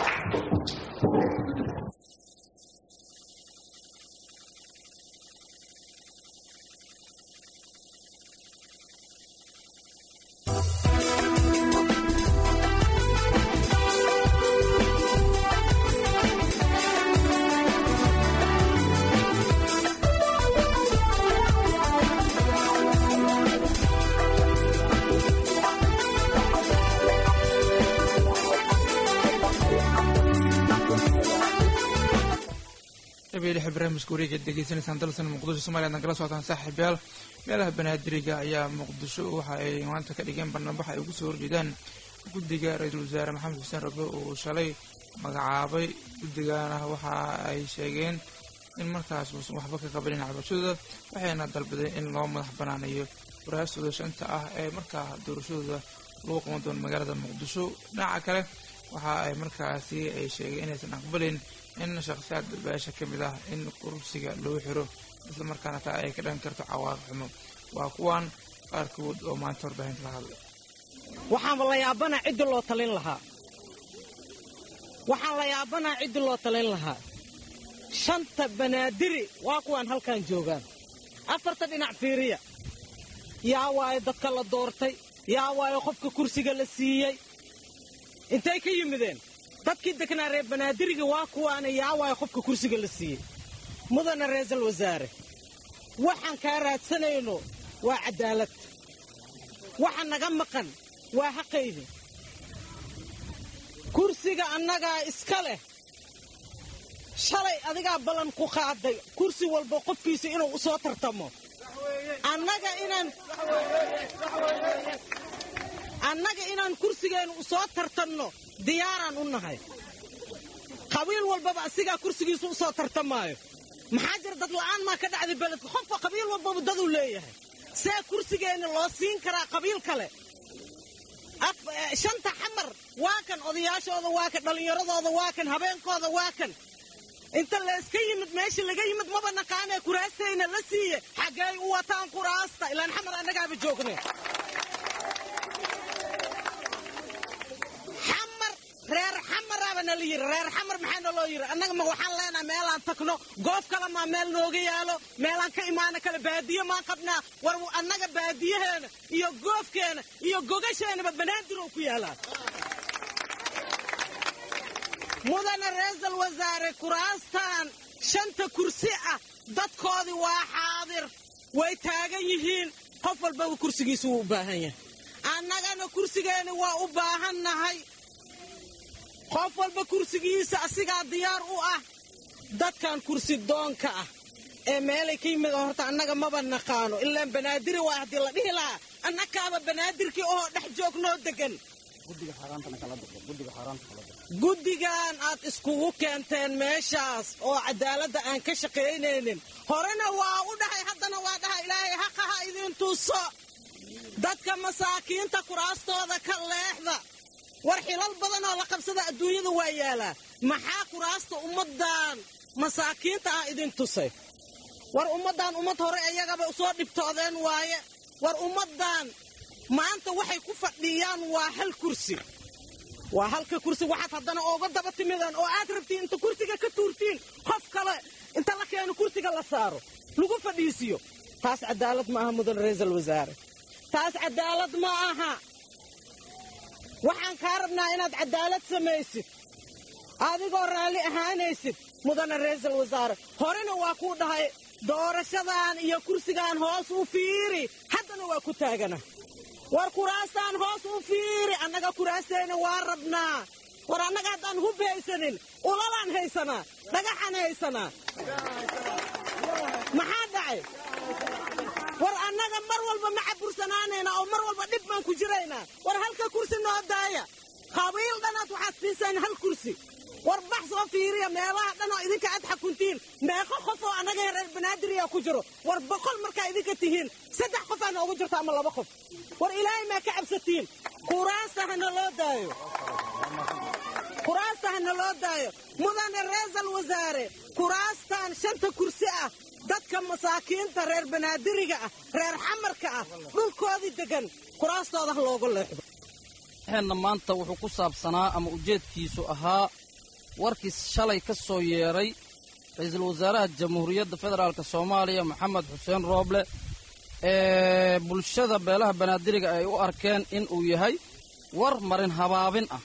barnaamijka wareega degeysanaysaan dalsan muqdisho somaliya ad kala socotaan saaxiibayaal meelaha banaadiriga ayaa muqdisho waxa ay maanta ka dhigeen barnaamij ay ugu soo horjeedaan guddiga ra-iisul wasaare maxamed xuseen rabe uu shalay magacaabay guddigana waxa ay sheegeen in markaas uusan waxba ka qabanin cabashadooda waxayna dalbadeen in loo madax banaanayo waraastooda shanta ah ee markaa doorashadooda lagu qaban doono magaalada muqdisho dhinaca kale waxa ay markaasi ay sheegeen inaysan aqbalin in shakhsiyaad beesha ka mid ah in kursiga loo xiro isla markaana taa ay ka dhan karto cawaaqib xumo waa kuwan qaarkood oo maanta warbaahinta la hadlay waxaanba la yaabanaa ciddi loo talin lahaa waxaan la yaabanaa ciddi loo talin lahaa shanta banaadiri waa kuwaan halkan joogaan afarta dhinac fiiriya yaa waayo dadka la doortay yaa waayo qofka kursiga la siiyey intay ka yimideen dadkii degnaa reer banaadiriga waa kuwaana yaa waayo qofka kursiga la siiyey mudana ra'iisul wasaare waxaan kaa raadsanayno waa caddaalad waxa naga maqan waa xaqaydi kursiga annagaa iska leh shalay adigaa ballan ku qaaday kursi walba qofkiisa inuu u soo tartamo annaga inaan annaga inaan kursigeennu u soo tartanno diyaaraan u nahay qabiil walbaba asigaa kursigiisu u soo tartamaayo maxaa jira dad la'aan maa ka dhacday beledka qofka qabiil walbaba daduu leeyahay see kursigeenna loo siin karaa qabiil kale shanta xamar waa kan odayaashooda waa kan dhallinyaradooda waa kan habeenkooda waa kan inta layska yimid meesha laga yimid maba naqaanee kuraastayna la siiye xaggay u wataan kuraasta ilaan xamar annagaaba joogne xamar reer xamaraaba nala yiri reer xamar maxaa naloo yiri annaga ma waxaan leenaha meelaan tagno goof kale maa meel nooga yaalo meelaan ka imaana kale baadiye maan qabnaa war annaga baadiyaheena iyo goofkeena iyo gogasheenaba banaadir ku yaalaa mudane ra-iisal wasaare kuraastan shanta kursi ah dadkoodii waa xaadir way taagan yihiin qof walbaba kursigiisa wuu u baahan yahay annagana kursigeena waa u baahannahay qof walba kursigiisa asigaa diyaar u ah dadkan kursi doonka ah ee meelay ka yimid horta annaga maba naqaano ilaan banaadiri waa haddii la dhihi lahaa annakaaba banaadirkii oo dhex joognoo degan guddigan aad iskugu keenteen meeshaas oo cadaaladda aan ka shaqaynaynin horena waa u dhahay haddana waa dhahay ilaahay haqa ha idin tuso dadka masaakiinta kuraastooda ka leexda war xilal badan oo la qabsada adduunyada waa yaalaa maxaa kuraasta ummaddan masaakiinta ah idin tusay war ummaddan ummad hore iyagaba usoo dhibtoodeen waaye war ummaddan maanta waxay ku fadhiyaan waa hal kursi waa halka kursi waxaad haddana ooga daba timidaan oo aad rabtiin inta kursiga ka tuurtiin qof kale inta la keeno kursiga la saaro lagu fadhiisiyo taas cadaalad ma aha mudan ra-iisal wasaare taas cadaalad ma aha waxaan kaa rabnaa inaad cadaalad samaysid adigoo raalli ahaanaysid mudane ra-iisal wasaare horena waa kuu dhahay doorashadan iyo kursigan hoos u fiiri haddana waa ku taagana war kuraastaan hoos u fiiri annaga kuraasteenna waa rabnaa war annaga haddaan hub haysanin ulalaan haysanaa dhagaxaan haysanaa maxaa dhacay war annaga mar walba ma cabursanaanayna oo mar walba dhib baan ku jiraynaa war halka kursi noo daaya qabiil dhanaad waxaad siisaan hal kursi war bax soo fiiriya meelaha dhan oo idinka aad xakuntiin meeqo qof oo annaga reer banaadiriya ku jiro war boqol markaa idinka tihiin saddex qof aa noogu jirta ama laba qof war ilaahay maa ka cabsatiin kuraasta hana loo daayo kuraasta hana loo daayo mudane ra-iisal wasaare kuraastan shanta kursi ah dadka masaakiinta reer banaadiriga ah reer xamarka ah dhulkoodii degan kuraastooda ha looga leexdo waxeenna maanta wuxuu ku saabsanaa ama ujeedkiisu ahaa warkii shalay ka soo yeedhay ra-iisul wasaaraha jamhuuriyadda federaalk soomaaliya maxamed xuseen rooble ee bulshada beelaha banaadiriga ay u arkeen in uu yahay war marin habaabin ah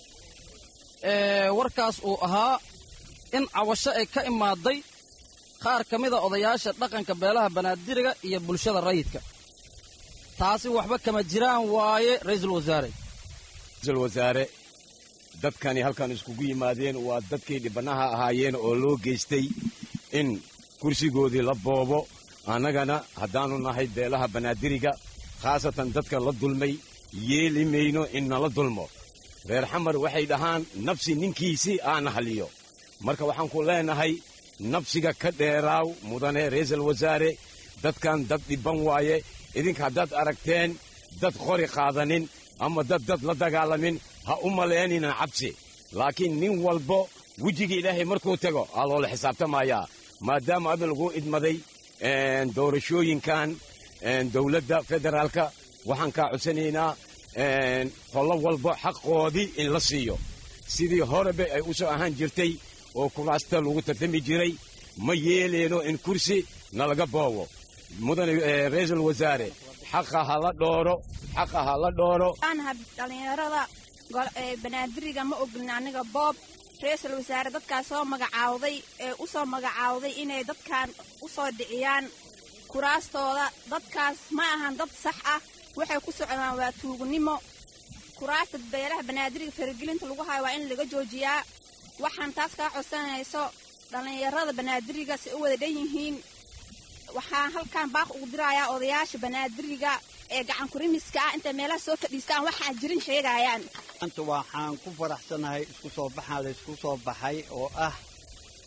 ee warkaas uu ahaa in cawasho ay ka imaaday qaar ka mida odayaasha dhaqanka beelaha banaadiriga iyo bulshada rayidka taasi waxba kama jiraan waaye ra'iisul wasaare ra'iisul wasaare dadkani halkan iskugu yimaadeen waa dadkii dhibanaha ahaayeen oo loo geystay in kursigoodii la boobo annagana haddaannu nahay beelaha banaadiriga khaasatan dadka la dulmay yeeli mayno in nala dulmo reer xamar waxay dhahaan nafsi ninkiisii aana haliyo marka waxaan ku leenahay nafsiga ka dheeraaw mudane ra'iisul wasaare dadkan dad dhibban waaye idinka haddaad aragteen dad qori qaadanin ama dad dad la dagaalamin ha u malaynina cabsi laakiin nin walbo wejigii ilaahay markuu tago aa loola xisaabtamayaa maadaama adin lagu idmaday doorashooyinkan dowladda federaalka waxaan kaa codsanaynaa qollo walba xaqoodii in la siiyo sidii horeba ay u soo ahaan jirtay oo kuraasta lagu tartami jiray ma yeeleyno in kursi nalaga boobo mudane ra'iisul wasaare xaqa ha la dhooro xaqa ha la dhooro anaha dhallinyarada banaadiriga ma ogolin aniga boob ra-iisul wasaare dadkaas soo magacaawday ee u soo magacaawday inay dadkan u soo dhiciyaan kuraastooda dadkaas ma ahan dad sax ah waxay ku socdaan waa tuugnimo kuraasta beelaha banaadiriga faragelinta lagu hayo waa in laga joojiyaa waxaan taas kaa codsanayso dhallinyarada banaadiriga si u wada dhan yihiin waxaan halkan baaq ugu dirayaa odayaasha banaadiriga ee gacan kurimiska ah intay meelaha soo fadhiistaan waxaan jirin sheegayaan maanta waxaan ku faraxsanahay isku soo baxaa la isku soo baxay oo ah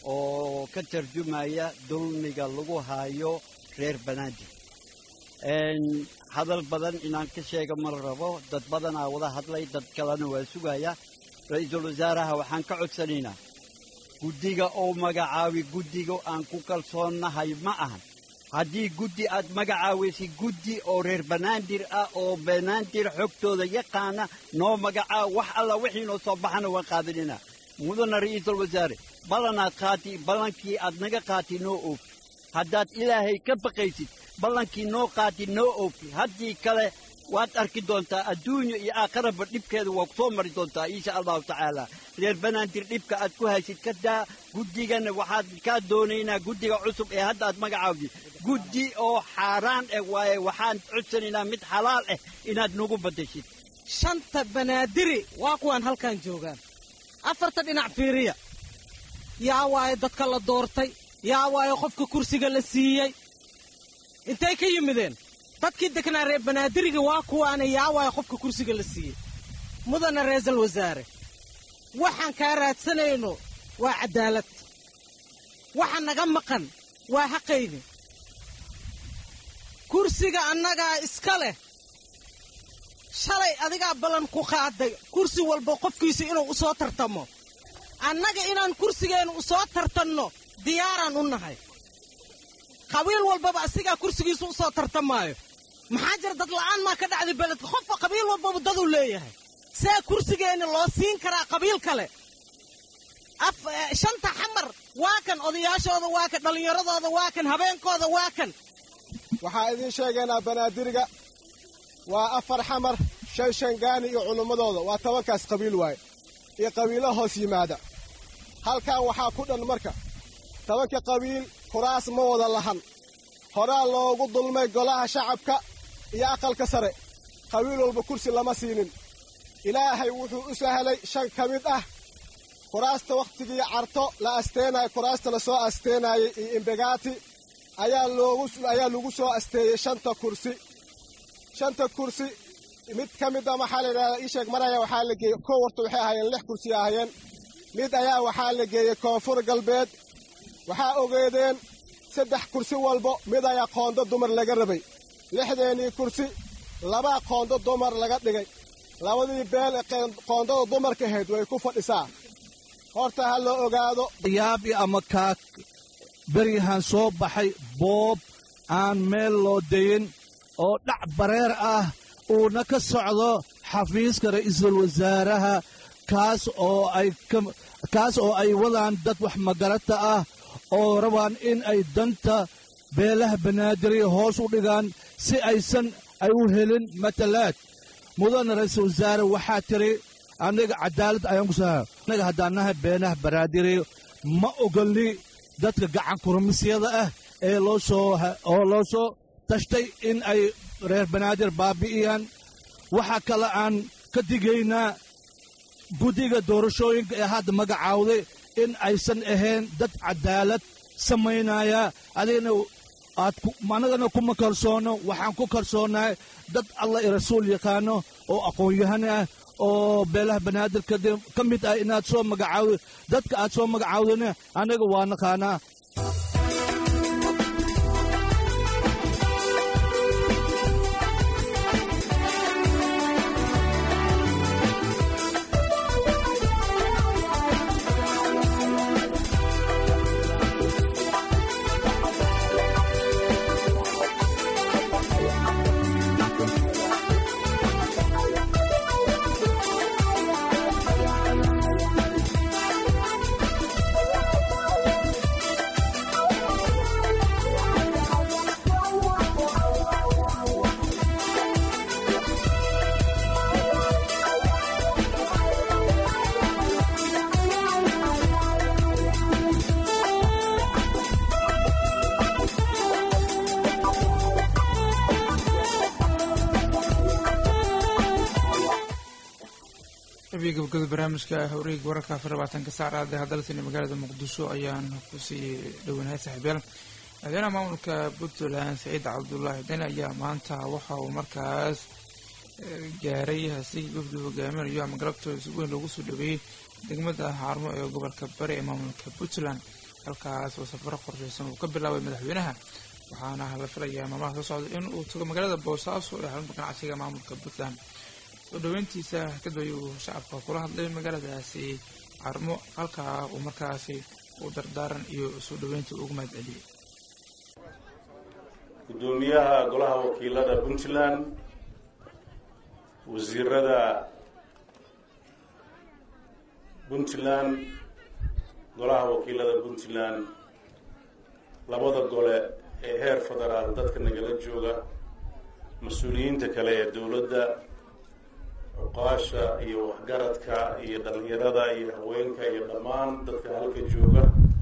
oo ka tarjumaya dulmiga lagu haayo reer banaadir hadal badan inaan ka sheega ma rabo dad badanaa wada hadlay dad kalena waa sugaya ra-iisul wasaaraha waxaan ka codsanaynaa guddiga oo magacaabi guddiga aan ku kalsoonnahay ma ahan haddii guddi aad magacaawaysid guddi oo reer banaadir ah oo banaadir xogtooda yaqaana noo magacaa wax alla wixii noo soo baxana waan qaadinina mudana ra'iisul wasaare ballanaad qaati ballankii aad naga qaati noo oofi haddaad ilaahay ka baqaysid ballankii noo qaati noo oofi haddii kale waad arki doontaa adduunya iyo aakharaba dhibkeeda waa ku soo mari doontaa insha allahu tacaala reer banaadir dhibka aad ku haysid ka daa guddigana waxaad kaa doonaynaa guddiga cusub ee hadda aad magacaawdid guddi oo xaaraan ah waaye waxaan codsanaynaa mid xalaal ah inaad nagu baddashid shanta banaadiri waa kuwaan halkan joogaan afarta dhinac fiiriya yaa waaye dadka la doortay yaa waaye qofka kursiga la siiyey intay ka yimideen dadkii degnaa reer banaadiriga waa kuwaana yaa waaye qofka kursiga la siiyey mudana ra'iisul wasaare waxaan kaa raadsanayno waa caddaalad waxa naga maqan waa xaqayni kursiga annagaa iska leh shalay adigaa ballan ku qaaday kursi walba qofkiisa inuu u soo tartamo annaga inaan kursigeennu u soo tartanno diyaaraan u nahay qabiil walbaba asigaa kursigiisu u soo tartamaayo maxaa jira dad la'aan maa ka dhacday beledka qofka qabiil walbaba daduu leeyahay see kursigeenna loo siin karaa qabiil kale shanta xamar waa kan odayaashooda waa kan dhallinyaradooda waa kan habeenkooda waa kan waxaa idiin sheegaynaa banaadiriga waa afar xamar shan shangaani iyo culummadooda waa tobankaas qabiil waaye iyo qabiilo hoos yimaada halkan waxaa ku dhan marka tobanka qabiil kuraas ma wada lahan horaa loogu dulmay golaha shacabka iyo aqalka sare qabiil walba kursi lama siinin ilaahay wuxuu u sahlay shan ka mid ah kuraasta wakhtigii carto la asteenayo kuraasta la soo asteenaayey iyo imbegaati ayaa loogu ayaa lagu soo asteeyey shanta kursi shanta kursi mid ka mid a maxaa la yidhahdaa ii sheeg maraya waxaa la geeyey kow horta waxay ahaayeen lix kursi ahaayeen mid ayaa waxaa la geeyey koonfur galbeed waxaa ogeedeen saddex kursi walbo mid ayaa qoondo dumar laga rabay lixdeennii kursi labaa qoondo dumar laga dhigay labadii beel ee qoondada dumarka ahayd way ku fadhisaa horta ha la ogaado yaabi ama kaak beryahan soo baxay boob aan meel loo dayin oo dhac bareer ah uuna ka socdo xafiiska ra'iisul wasaaraha kaas oo ay kaas oo ay wadaan dad wax magarata ah oo rabaan in ay danta beelaha banaadiriya hoos u dhigaan si aysan ay u helin matalaad mudana ra'iisul wasaare waxaa tiri aniga cadaalad ayaan ku saha anaga haddaan nahay beenaha banaadiriya ma ogolni dadka gacan kurmisyada ah ee loo soo oo loo soo tashtay in ay reer banaadir baabi'iyaan waxaa kale aan ka digaynaa guddiga doorashooyinka ee hadda magacaawday in aysan ahayn dad cadaalad samaynaya adigna aad anagana kuma kalsoono waxaan ku kalsoonahay dad allah i rasuul yaqaano oo aqoon-yahan ah oo beelaha banaadir ka mid ah inaad soo magacaawd dadka aad soo magacaawdana anaga waa naqaanaa gabagabada barnaamijka hawreega wararka afar labaatanka saacada hadalsani magaalada muqdisho ayaan kusii dhowanahay saaxiibyaal madaxweynaha maamulka puntland saciid cabdulaahi deni ayaa maanta waxa uu markaas gaaray hasi wafdi hogaaminayo ama galabtooda si weyn loogu soo dhaweeyey degmada xaarmo ee gobolka bari ee maamulka puntland halkaas oo safaro qorshaysan uu ka bilaabay madaxweynaha waxaana la filayaa maalmaha soo socda in uu tago magaalada boosaaso ee xarunta ganacsiga maamulka puntland soo dhaweyntiisa kadib ayuu shacabka kula hadlay magaaladaasi carmo halkaa uu markaasi u dardaaran iyo soo dhaweynta ugu mahad celiyey gudoomiyaha golaha wakiilada puntland wasiirada puntland golaha wakiilada puntland labada gole ee heer federaal dadka nagala jooga mas-uuliyiinta kale ee dowladda cuqaasha iyo waxgaradka iyo dhalinyarada iyo haweenka iyo dhammaan dadka halka jooga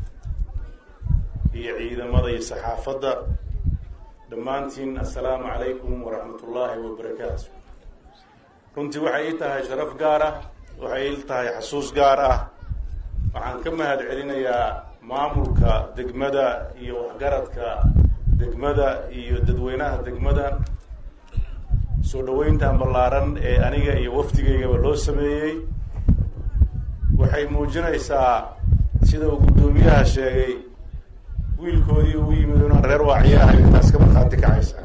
iyo ciidamada iyo saxaafadda dhammaantiin assalaamu calaykum waraxmat ullaahi wabarakaatu runtii waxay ii tahay sharaf gaar ah waxay ii tahay xasuus gaar ah waxaan ka mahad celinayaa maamulka degmada iyo waxgaradka degmada iyo dadweynaha degmada soo dhaweyntan ballaaran ee aniga iyo wafdigaygaba loo sameeyey waxay muujinaysaa sida uu guddoomiyaha sheegay wiilkoodii ugu yimid inaan reer waaciyo ahay intaas ka markhaanti kacaysa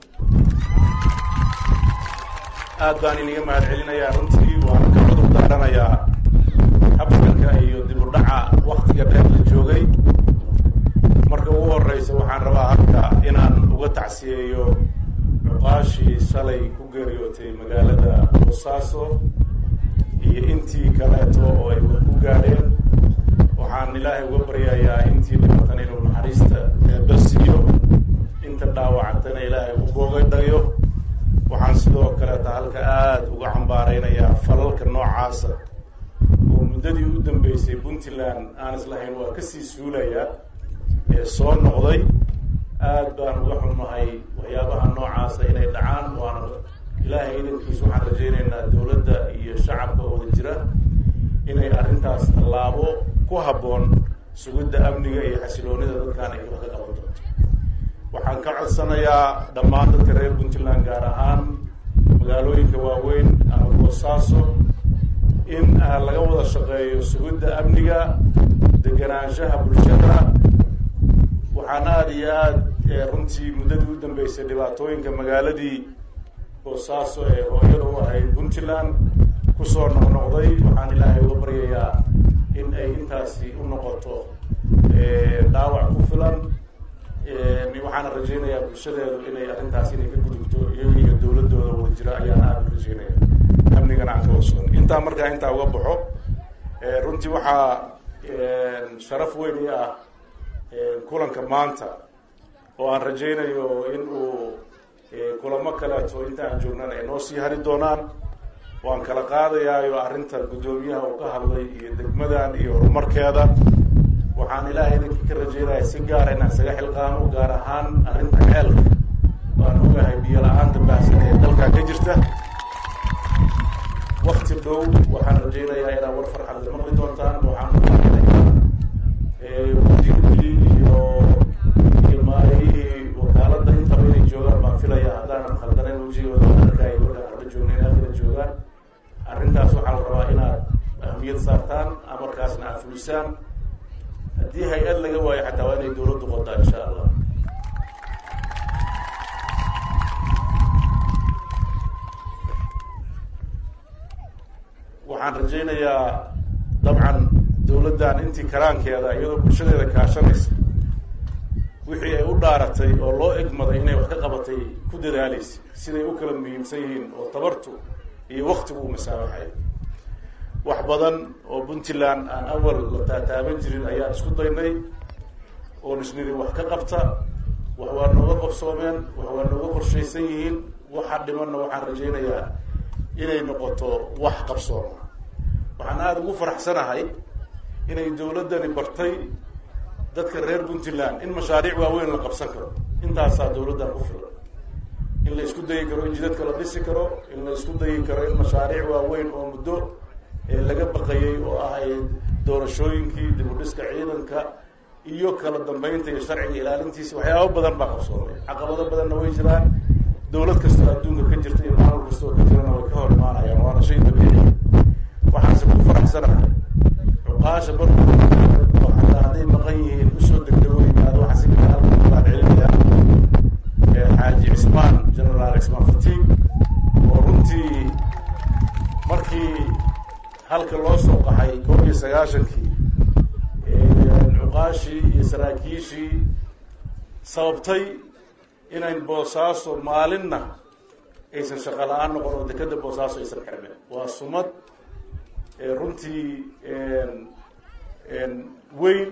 aad baan iniga mahad celinayaa runtii waana ka cudur daaranayaa habsanka iyo dib u dhaca waktiga dheer la joogay marka ugu horeysa waxaan rabaa halka inaan uga tacsiyeeyo cuqaashii shalay ku geeriyootay magaalada boosaaso iyo intii kaleeto oo ay wax ku gaadheen waxaan ilaahay uga baryayaa intii dhibatan inuu naxariista eebasiiyo inta dhaawacantana ilaahay u boogadhayo waxaan sidoo kaleeta halka aada uga cambaareynayaa falalka noocaasa oo muddadii u dambeysay puntland aan islahayn waa kasii suulayaa ee soo noqday aad baan uga xumahay waxyaabaha noocaasa inay dhacaan waana ilaahay idankiis waxaan rajaynaynaa dowladda iyo shacabka wada jira inay arrintaas tallaabo ku habboon sugidda amniga iyo xasiloonida dadkaan ay wax ka qaban doonto waxaan ka codsanayaa dhammaan dadka reer puntland gaar ahaan magaalooyinka waaweyn ama boosaaso in laga wada shaqeeyo sugidda amniga deganaanshaha bulshada waxaan aada iyo aada runtii muddadii u dambeysay dhibaatooyinka magaaladii boosaaso ee hooyada u ahayd puntland kusoo noqnoqday waxaan ilaahay uga baryayaa in ay intaasi u noqoto dhaawac ku filan waxaana rajaynayaa bulshadeedu inay arrintaas inay ka gudubto iyaga iyo dowladooda wada jira ayaan aada u rajaynaya amnigana aan ka warsoon intaa markaa intaa uga baxo runtii waxaa sharaf weyn i ah kulanka maanta oo aan rajaynayo in uu kulamo kaleeto inta aan joognaan ay noo sii hari doonaan waan kala qaadayaayo arrinta guddoomiyaha uu ka hadlay iyo degmadan iyo horumarkeeda waxaan ilaahay idinkii ka rajaynaya si gaara inaan isaga xilqaamo gaar ahaan arrinta ceelka waan ogahay biyo la-aanta baahsan ee dalkaa ka jirta wakti dhow waxaan rajaynayaa inaad war farxad la maqli doontaan waxaan umaanaya iyo iyo maarayihii wakaaladda intaba inay joogaan baan filaya haddaanan khaldanayn wejigooda arkay markaan hadla joogna inaad kala joogaan arrintaas waxaa la rabaa inaad ahmiyad saartaan amarkaasna aad fulisaan haddii hay-ad laga waayo xataa waa inay dowladdu qodaa insha allah waxaan rajaynayaa dabcan dowladdan intii karaankeeda iyadoo bulshadeeda kaashanaysa wixii ay u dhaaratay oo loo egmaday inay wax ka qabatay ku dadaalaysa siday u kala muhiimsan yihiin oo tabartu iyo waktigu u masaabaxay wax badan oo puntland aan awal la taataaban jirin ayaan isku daynay oo nisnidi wax ka qabta wax waa nooga qabsoomeen wax waa nooga qorshaysan yihiin waxa dhimanna waxaan rajaynayaa inay noqoto wax qabsooma waxaan aada ugu faraxsanahay inay dowladdani bartay dadka reer puntland in mashaariic waaweyn la qabsan karo intaasaa dowladdan ku filan in la isku dayi karo in jidadka la dhisi karo in la isku dayi karo in mashaariic waaweyn oo muddo laga baqayay oo ahayd doorashooyinkii dib u dhiska ciidanka iyo kala dambeynta iyo sharciga ilaalintiisa waxyaaba badan baa qabsoomay caqabado badanna way jiraan dowlad kastoo adduunka ka jirta iyo maamul kastoo ka jirana way ka hor imaanayaan waana shay dabiici waxaanse ku faraxsanahay cuqaasha barku xataa hadday maqan yihiin u halka loo soo qaxay koob iyo sagaashankii cuqaashii iyo saraakiishii sababtay inayn boosaaso maalinna aysan shaqo la-aan noqon oo dekeda boosaaso aysan xirmin waa sumad runtii weyn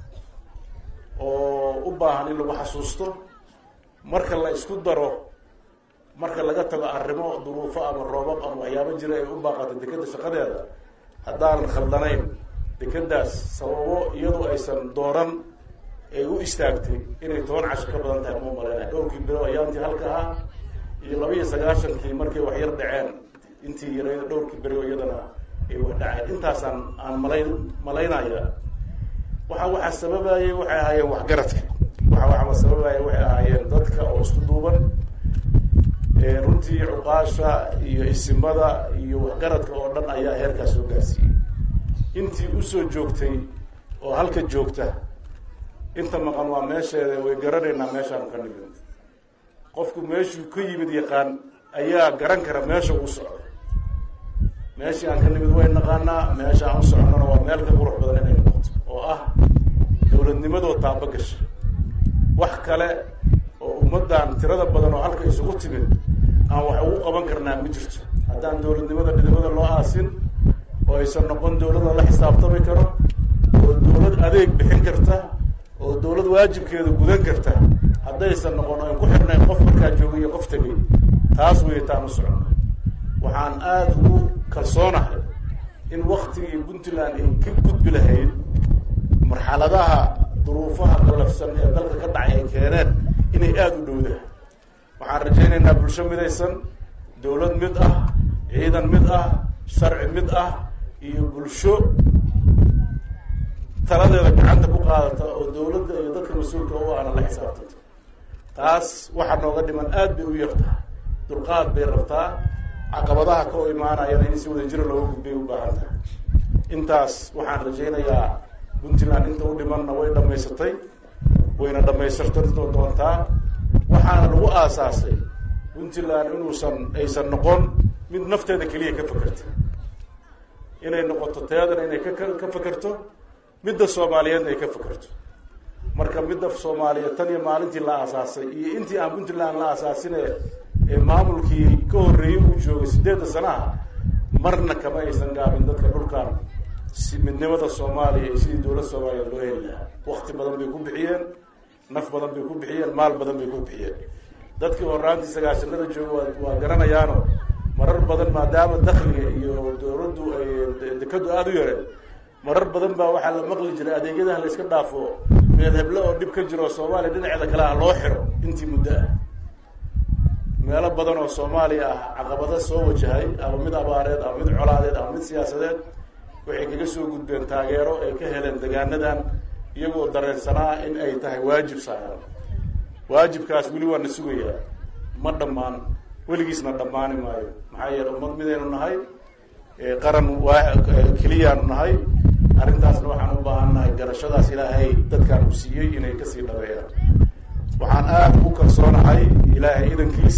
oo u baahan in lagu xasuusto marka la isku daro marka laga tago arrimo duruufo ama roobab ama waxyaabo jira ay u baaqato dekeda shaqadeeda haddaanan khaldanayn dekedaas sababo iyadu aysan dooran ay u istaagtay inay toban casho ka badan tahay uma malaynay dhowrkii bilo ayaantii halka ah iyo laba iyo sagaashankii markay wax yar dhaceen intii yarayda dhowrkii berioo iyadana ay wax dhaceen intaasaan aan malayn malaynaya waxa waxaa sababayay waxay ahaayeen waxgaradka waxa waxaa sababaya waxay ahaayeen dadka oo isku duuban runtii cuqaasha iyo isimada iyo waxgaradka oo dhan ayaa heerkaas soo gaarsiiyey intii usoo joogtay oo halka joogta inta maqan waa meesheeda way garanaynaa meeshaanu ka nimid qofku meeshuu ka yimid yaqaan ayaa garan kara meesha uu socdo meeshii aan ka nimid way naqaanaa meesha aan u socnona waa meel ka qurux badan inay noqoto oo ah dowladnimadoo taaba gasha wax kale oo ummaddan tirada badan oo halka isugu timid aan wax ugu qaban karnaa ma jirto haddaan dowladnimada dhidibada loo aasin oo aysan noqon dowlad la xisaabtami karo oo dowlad adeeg bixin karta oo dowlad waajibkeeda gudan karta haddaysan noqon oan ku xirnayn qof markaa joogay iyo qof tegay taas wey taan u socno waxaan aada ugu kalsoonahay in waktigii puntland ay ka gudbi lahayd marxaladaha duruufaha qalafsan ee dalka ka dhacay ay keeneen inay aada u dhowdahay waxaan rajaynaynaa bulsho midaysan dowlad mid ah ciidan mid ah sharci mid ah iyo bulsho taladeeda gacanta ku qaadata oo dowladda iyo dadka mas-uulka u ahna la xisaabtanto taas waxaa nooga dhiman aada bay u yartaha dulqaad bay rabtaa caqabadaha ka o imaanayana in si wada jiro looga gudbay u baahan tahay intaas waxaan rajaynayaa puntland inta u dhimanna way dhamaysatay wayna dhamaystirta doontaa waxaana lagu aasaasay puntland inuusan aysan noqon mid nafteeda keliya ka fakerta inay noqoto teedana inay ka ka fakerto midda soomaaliyeedna ay ka fakerto marka midda soomaaliyeed tan iyo maalintii la aasaasay iyo intii aan puntland la aasaasine ee maamulkii ka horreeyey uu joogay sideedda sanaha marna kama aysan gaabin dadka dhulkan si midnimada soomaaliya iyo sidii dowlad soomaaliyeed loo heli lahaa wakti badan bay ku bixiyeen naf badan bay ku bixiyeen maal badan bay ku bixiyeen dadkii horaantii sagaashanada jooga waa waa garanayaano marar badan maadaama dakliga iyo dowladdu ay dekadu aada u yareen marar badan baa waxaa la maqli jiray adeegyadaha la iska dhaafo meed heble oo dhib ka jiro soomaaliya dhinaceeda kale ah loo xiro intii muddo ah meelo badan oo soomaaliya ah caqabado soo wajahay ama mid abaareed ama mid colaadeed ama mid siyaasadeed waxay kaga soo gudbeen taageero ay ka heleen degaanadan iyagoo dareensanaa in ay tahay waajib saaran waajibkaas weli waa na sugayaa ma dhammaan weligiisna dhammaani maayo maxaa yeele ummad midaynu nahay qaran waa keliyaanu nahay arrintaasna waxaan u baahan nahay garashadaas ilaahay dadkaan u siiyey inay kasii dhabeeyaan waxaan aada u kalsoonahay ilaahay idankiis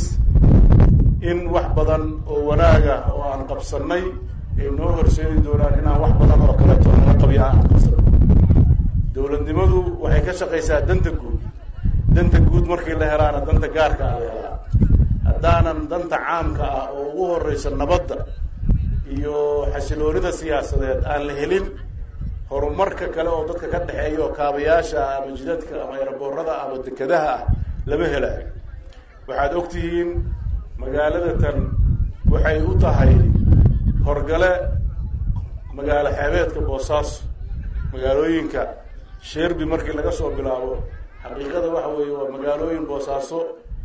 in wax badan oo wanaaga oo aan qabsanay ay noo horseedi doonaan inaan wax badan oo kaleeto nala qabiya aan qabsano dowladnimadu waxay ka shaqaysaa danta guud danta guud markii la helaana danta gaarka ah la helaa haddaanan danta caamka ah oo ugu horeysa nabadda iyo xasiloonida siyaasadeed aan la helin horumarka kale oo dadka ka dhexeeya oo kaabayaasha ama jidadka ama eraboorada ama dekadaha ah lama helaayo waxaad og tihiin magaalada tan waxay u tahay horgale magaalo xeebeedka boosaaso magaalooyinka sherby markii laga soo bilaabo xaqiiqada waxa weeye waa magaalooyin boosaaso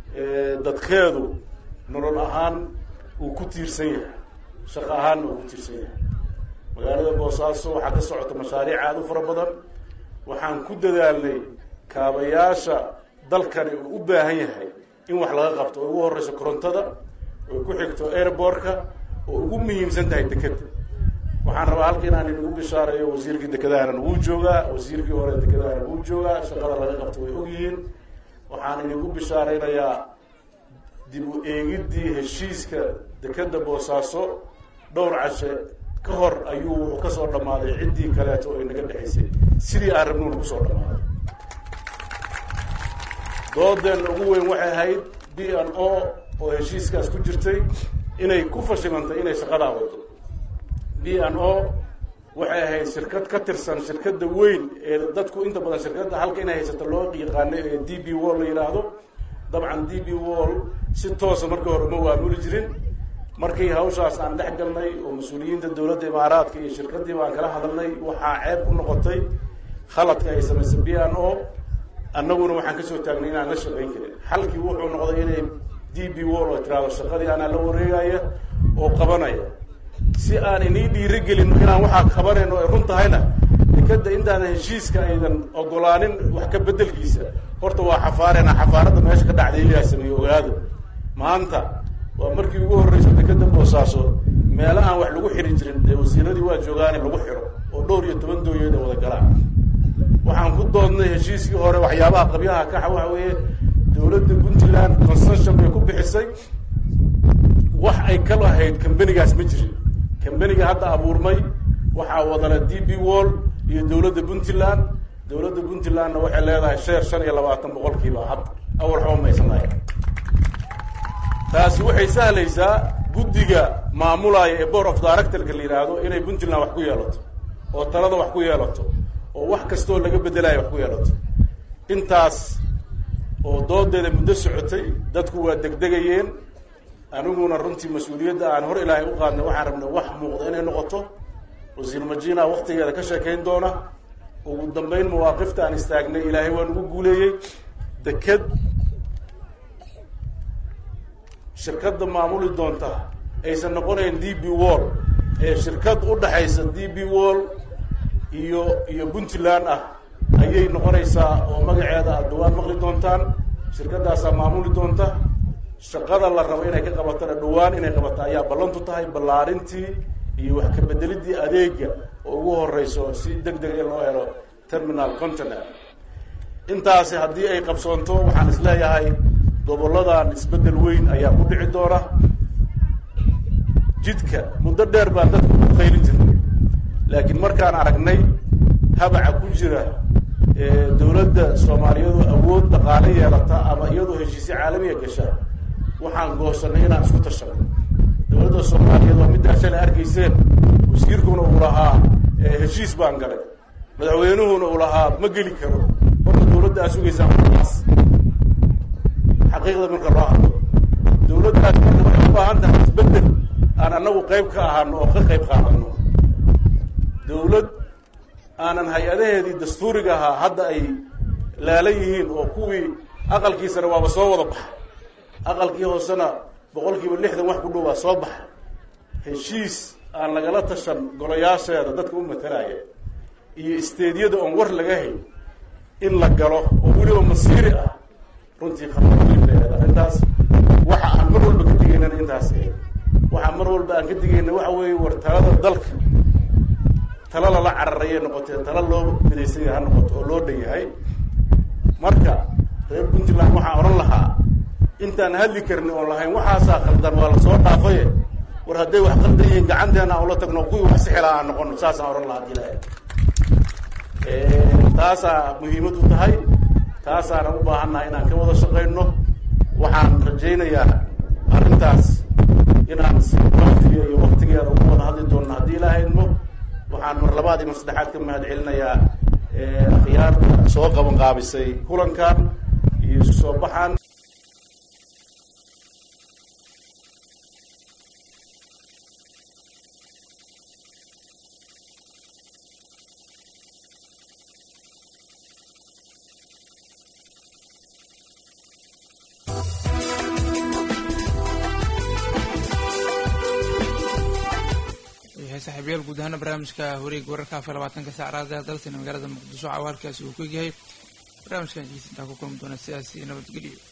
dadkeedu nolol ahaan uu ku tiirsan yahay shaqo ahaanna uu ku tiirsan yahay magaalada boosaaso waxaa ka socota mashaariic aada u fara badan waxaan ku dadaalnay kaabayaasha dalkani uu u baahan yahay in wax laga qabto oo ugu horeyso korontada oo ku xigto airbortka oo ugu muhiimsan tahay dekeda waxaan rabaa halka inaan inagu bishaareeyo wasiirkii dekedahana nagu joogaa wasiirkii hore dekedahana nagu joogaa shaqada laga qabto way ogyihiin waxaan inagu bishaareynayaa dib u eegiddii heshiiska dekeda boosaaso dhowr cashe ka hor ayuu wuxuu ka soo dhammaaday ciddii kaleeto oo inaga dhexaysay sidii aan rabnuuna ku soo dhammaaday doodeenna ugu weyn waxay ahayd b n o oo heshiiskaas ku jirtay inay ku fashilantay inay shaqadaa wado b n o waxay ahayd shirkad ka tirsan shirkadda weyn ee dadku inta badan shirkadda halka inay haysato loo yaqaano ee d b wall la yidhaahdo dabcan d b wall si toosa markii hore uma waamuli jirin markii hawshaas aan dhex galnay oo mas-uuliyiinta dowladda imaaraadka iyo shirkaddii baan kala hadalnay waxaa ceeb ku noqotay khaladka ay samaysay b n o annaguna waxaan kasoo taagnay inaan la shaqayn karin xalkii wuxuu noqday inay d b wall oo tiraahdo shaqadii anaa la wareegaya oo qabanaya si aan inii dhiirigelin inaan waxaa qabanayno ay run tahayna dekadda intaadan heshiiska aydan ogolaanin wax ka beddelkiisa horta waa xafaarena xafaaradda meesha ka dhacday ilaa sameeye ogaado maanta waa markii ugu horreysa dekadda boosaaso meelo aan wax lagu xiri jirin dee wasiiradii waa joogaane lagu xiro oo dhowr iyo toban dooyeed oo wada galaan waxaan ku doodnay heshiiskii hore waxyaabaha qabyaha kaxa waxa weeye dowladda puntland concession bay ku bixisay wax ay ka lahayd kambanigaas ma jirin kambaniga hadda abuurmay waxaa wadana d b wall iyo dowladda puntland dowladda puntlandna waxay leedahay sheer shan iyo labaatan boqolkiiba hadda awal xaba maysan lahayn taasi waxay sahlaysaa guddiga maamulaya ee board of directorka la yidhaahdo inay puntland wax ku yeelato oo talada wax ku yeelato oo wax kastoo laga bedelayo wax ku yeelato intaas oo doodeeda muddo socotay dadku waa degdegayeen aniguna runtii mas-uuliyadda aan hor ilaahay u qaadnay waxaan rabnay wax muuqda inay noqoto wasiir majina waktigeeda ka sheekayn doona ugu dambeyn mawaaqifta aan istaagnay ilaahay waa nagu guuleeyey deked shirkadda maamuli doonta aysan noqonayn d b wall ee shirkad u dhaxaysa d b wall iyo iyo puntland ah ayay noqonaysaa oo magaceeda aad dhawaan maqli doontaan shirkaddaasaa maamuli doonta shaqada la rabo inay ka qabatana dhawaan inay qabato ayaa ballantu tahay ballaarintii iyo wax ka bedelidii adeega oo ugu horeyso si deg deg in loo helo terminal container intaasi haddii ay qabsoonto waxaan isleeyahay goboladan isbeddel weyn ayaa ku dhici doona jidka muddo dheer baan dadka ku qaylin jirnay laakiin markaan aragnay habaca ku jira dowladda soomaaliyadu awood dhaqaale yeelata ama iyadoo heshiisyo caalamiya gasha waxaan goosanay inaan isku tashano dowladda soomaaliyeed waa middaa shalay arkayseen wasiirkuna uu lahaa heshiis baan galay madaxweynuhuna uu lahaa ma geli karo horta dowladda aa sugaysaa markaas xaqiiqda marka loo hadlo dowladdaas marka waxay u baahan tahay isbeddel aan annagu qayb ka ahaano oo ka qayb qaadano dowlad aanan hay-adaheedii dastuuriga ahaa hadda ay laalan yihiin oo kuwii aqalkiisana waaba soo wada baxa aqalkii hoosena boqol kiiba lixdan wax ku dhow baa soo baxa heshiis aan lagala tashan golayaasheeda dadka u matalaya iyo isteedyada oon war laga hay in la galo oo weliba masiiri ah runtii khatarleeda arrintaas waxa aan mar walba ka digaynana intaas waxaa mar walba aan ka digayna waxa weeye war talada dalka tala lala cararayay noqotee tala loo midaysan yahay ha noqoto oo loo dhan yahay marka reer puntland waxaan odhan lahaa intaan hadli karni oon lahayn waxaasaa khaldan waa lasoo dhaafaye war hadday wax khaldan yihiin gacanteena aan ula tagno kuwii wax sixilaa aan noqono saasaan odhan lahaa hadii lahay taasaa muhiimad u tahay taasaanan u baahannahay inaan ka wada shaqayno waxaan rajaynayaa arrintaas inaan si waktiga iyo waktigeeda ugu wada hadli doonno haddii ilaaha idmo waxaan mar labaad iyo mar saddexaad ka mahad celinayaa akhyaarta soo qaban qaabisay kulankan iyo isu soo baxan saaxiibayaal guud ahaana barnaamijka wareega wararka afar labaatanka saacraada dalsina magaalada muqdisho cawaalkaasi uu ku egyahay barnaamijkan intaa ku kulmi doona sidaasi nabadgelyo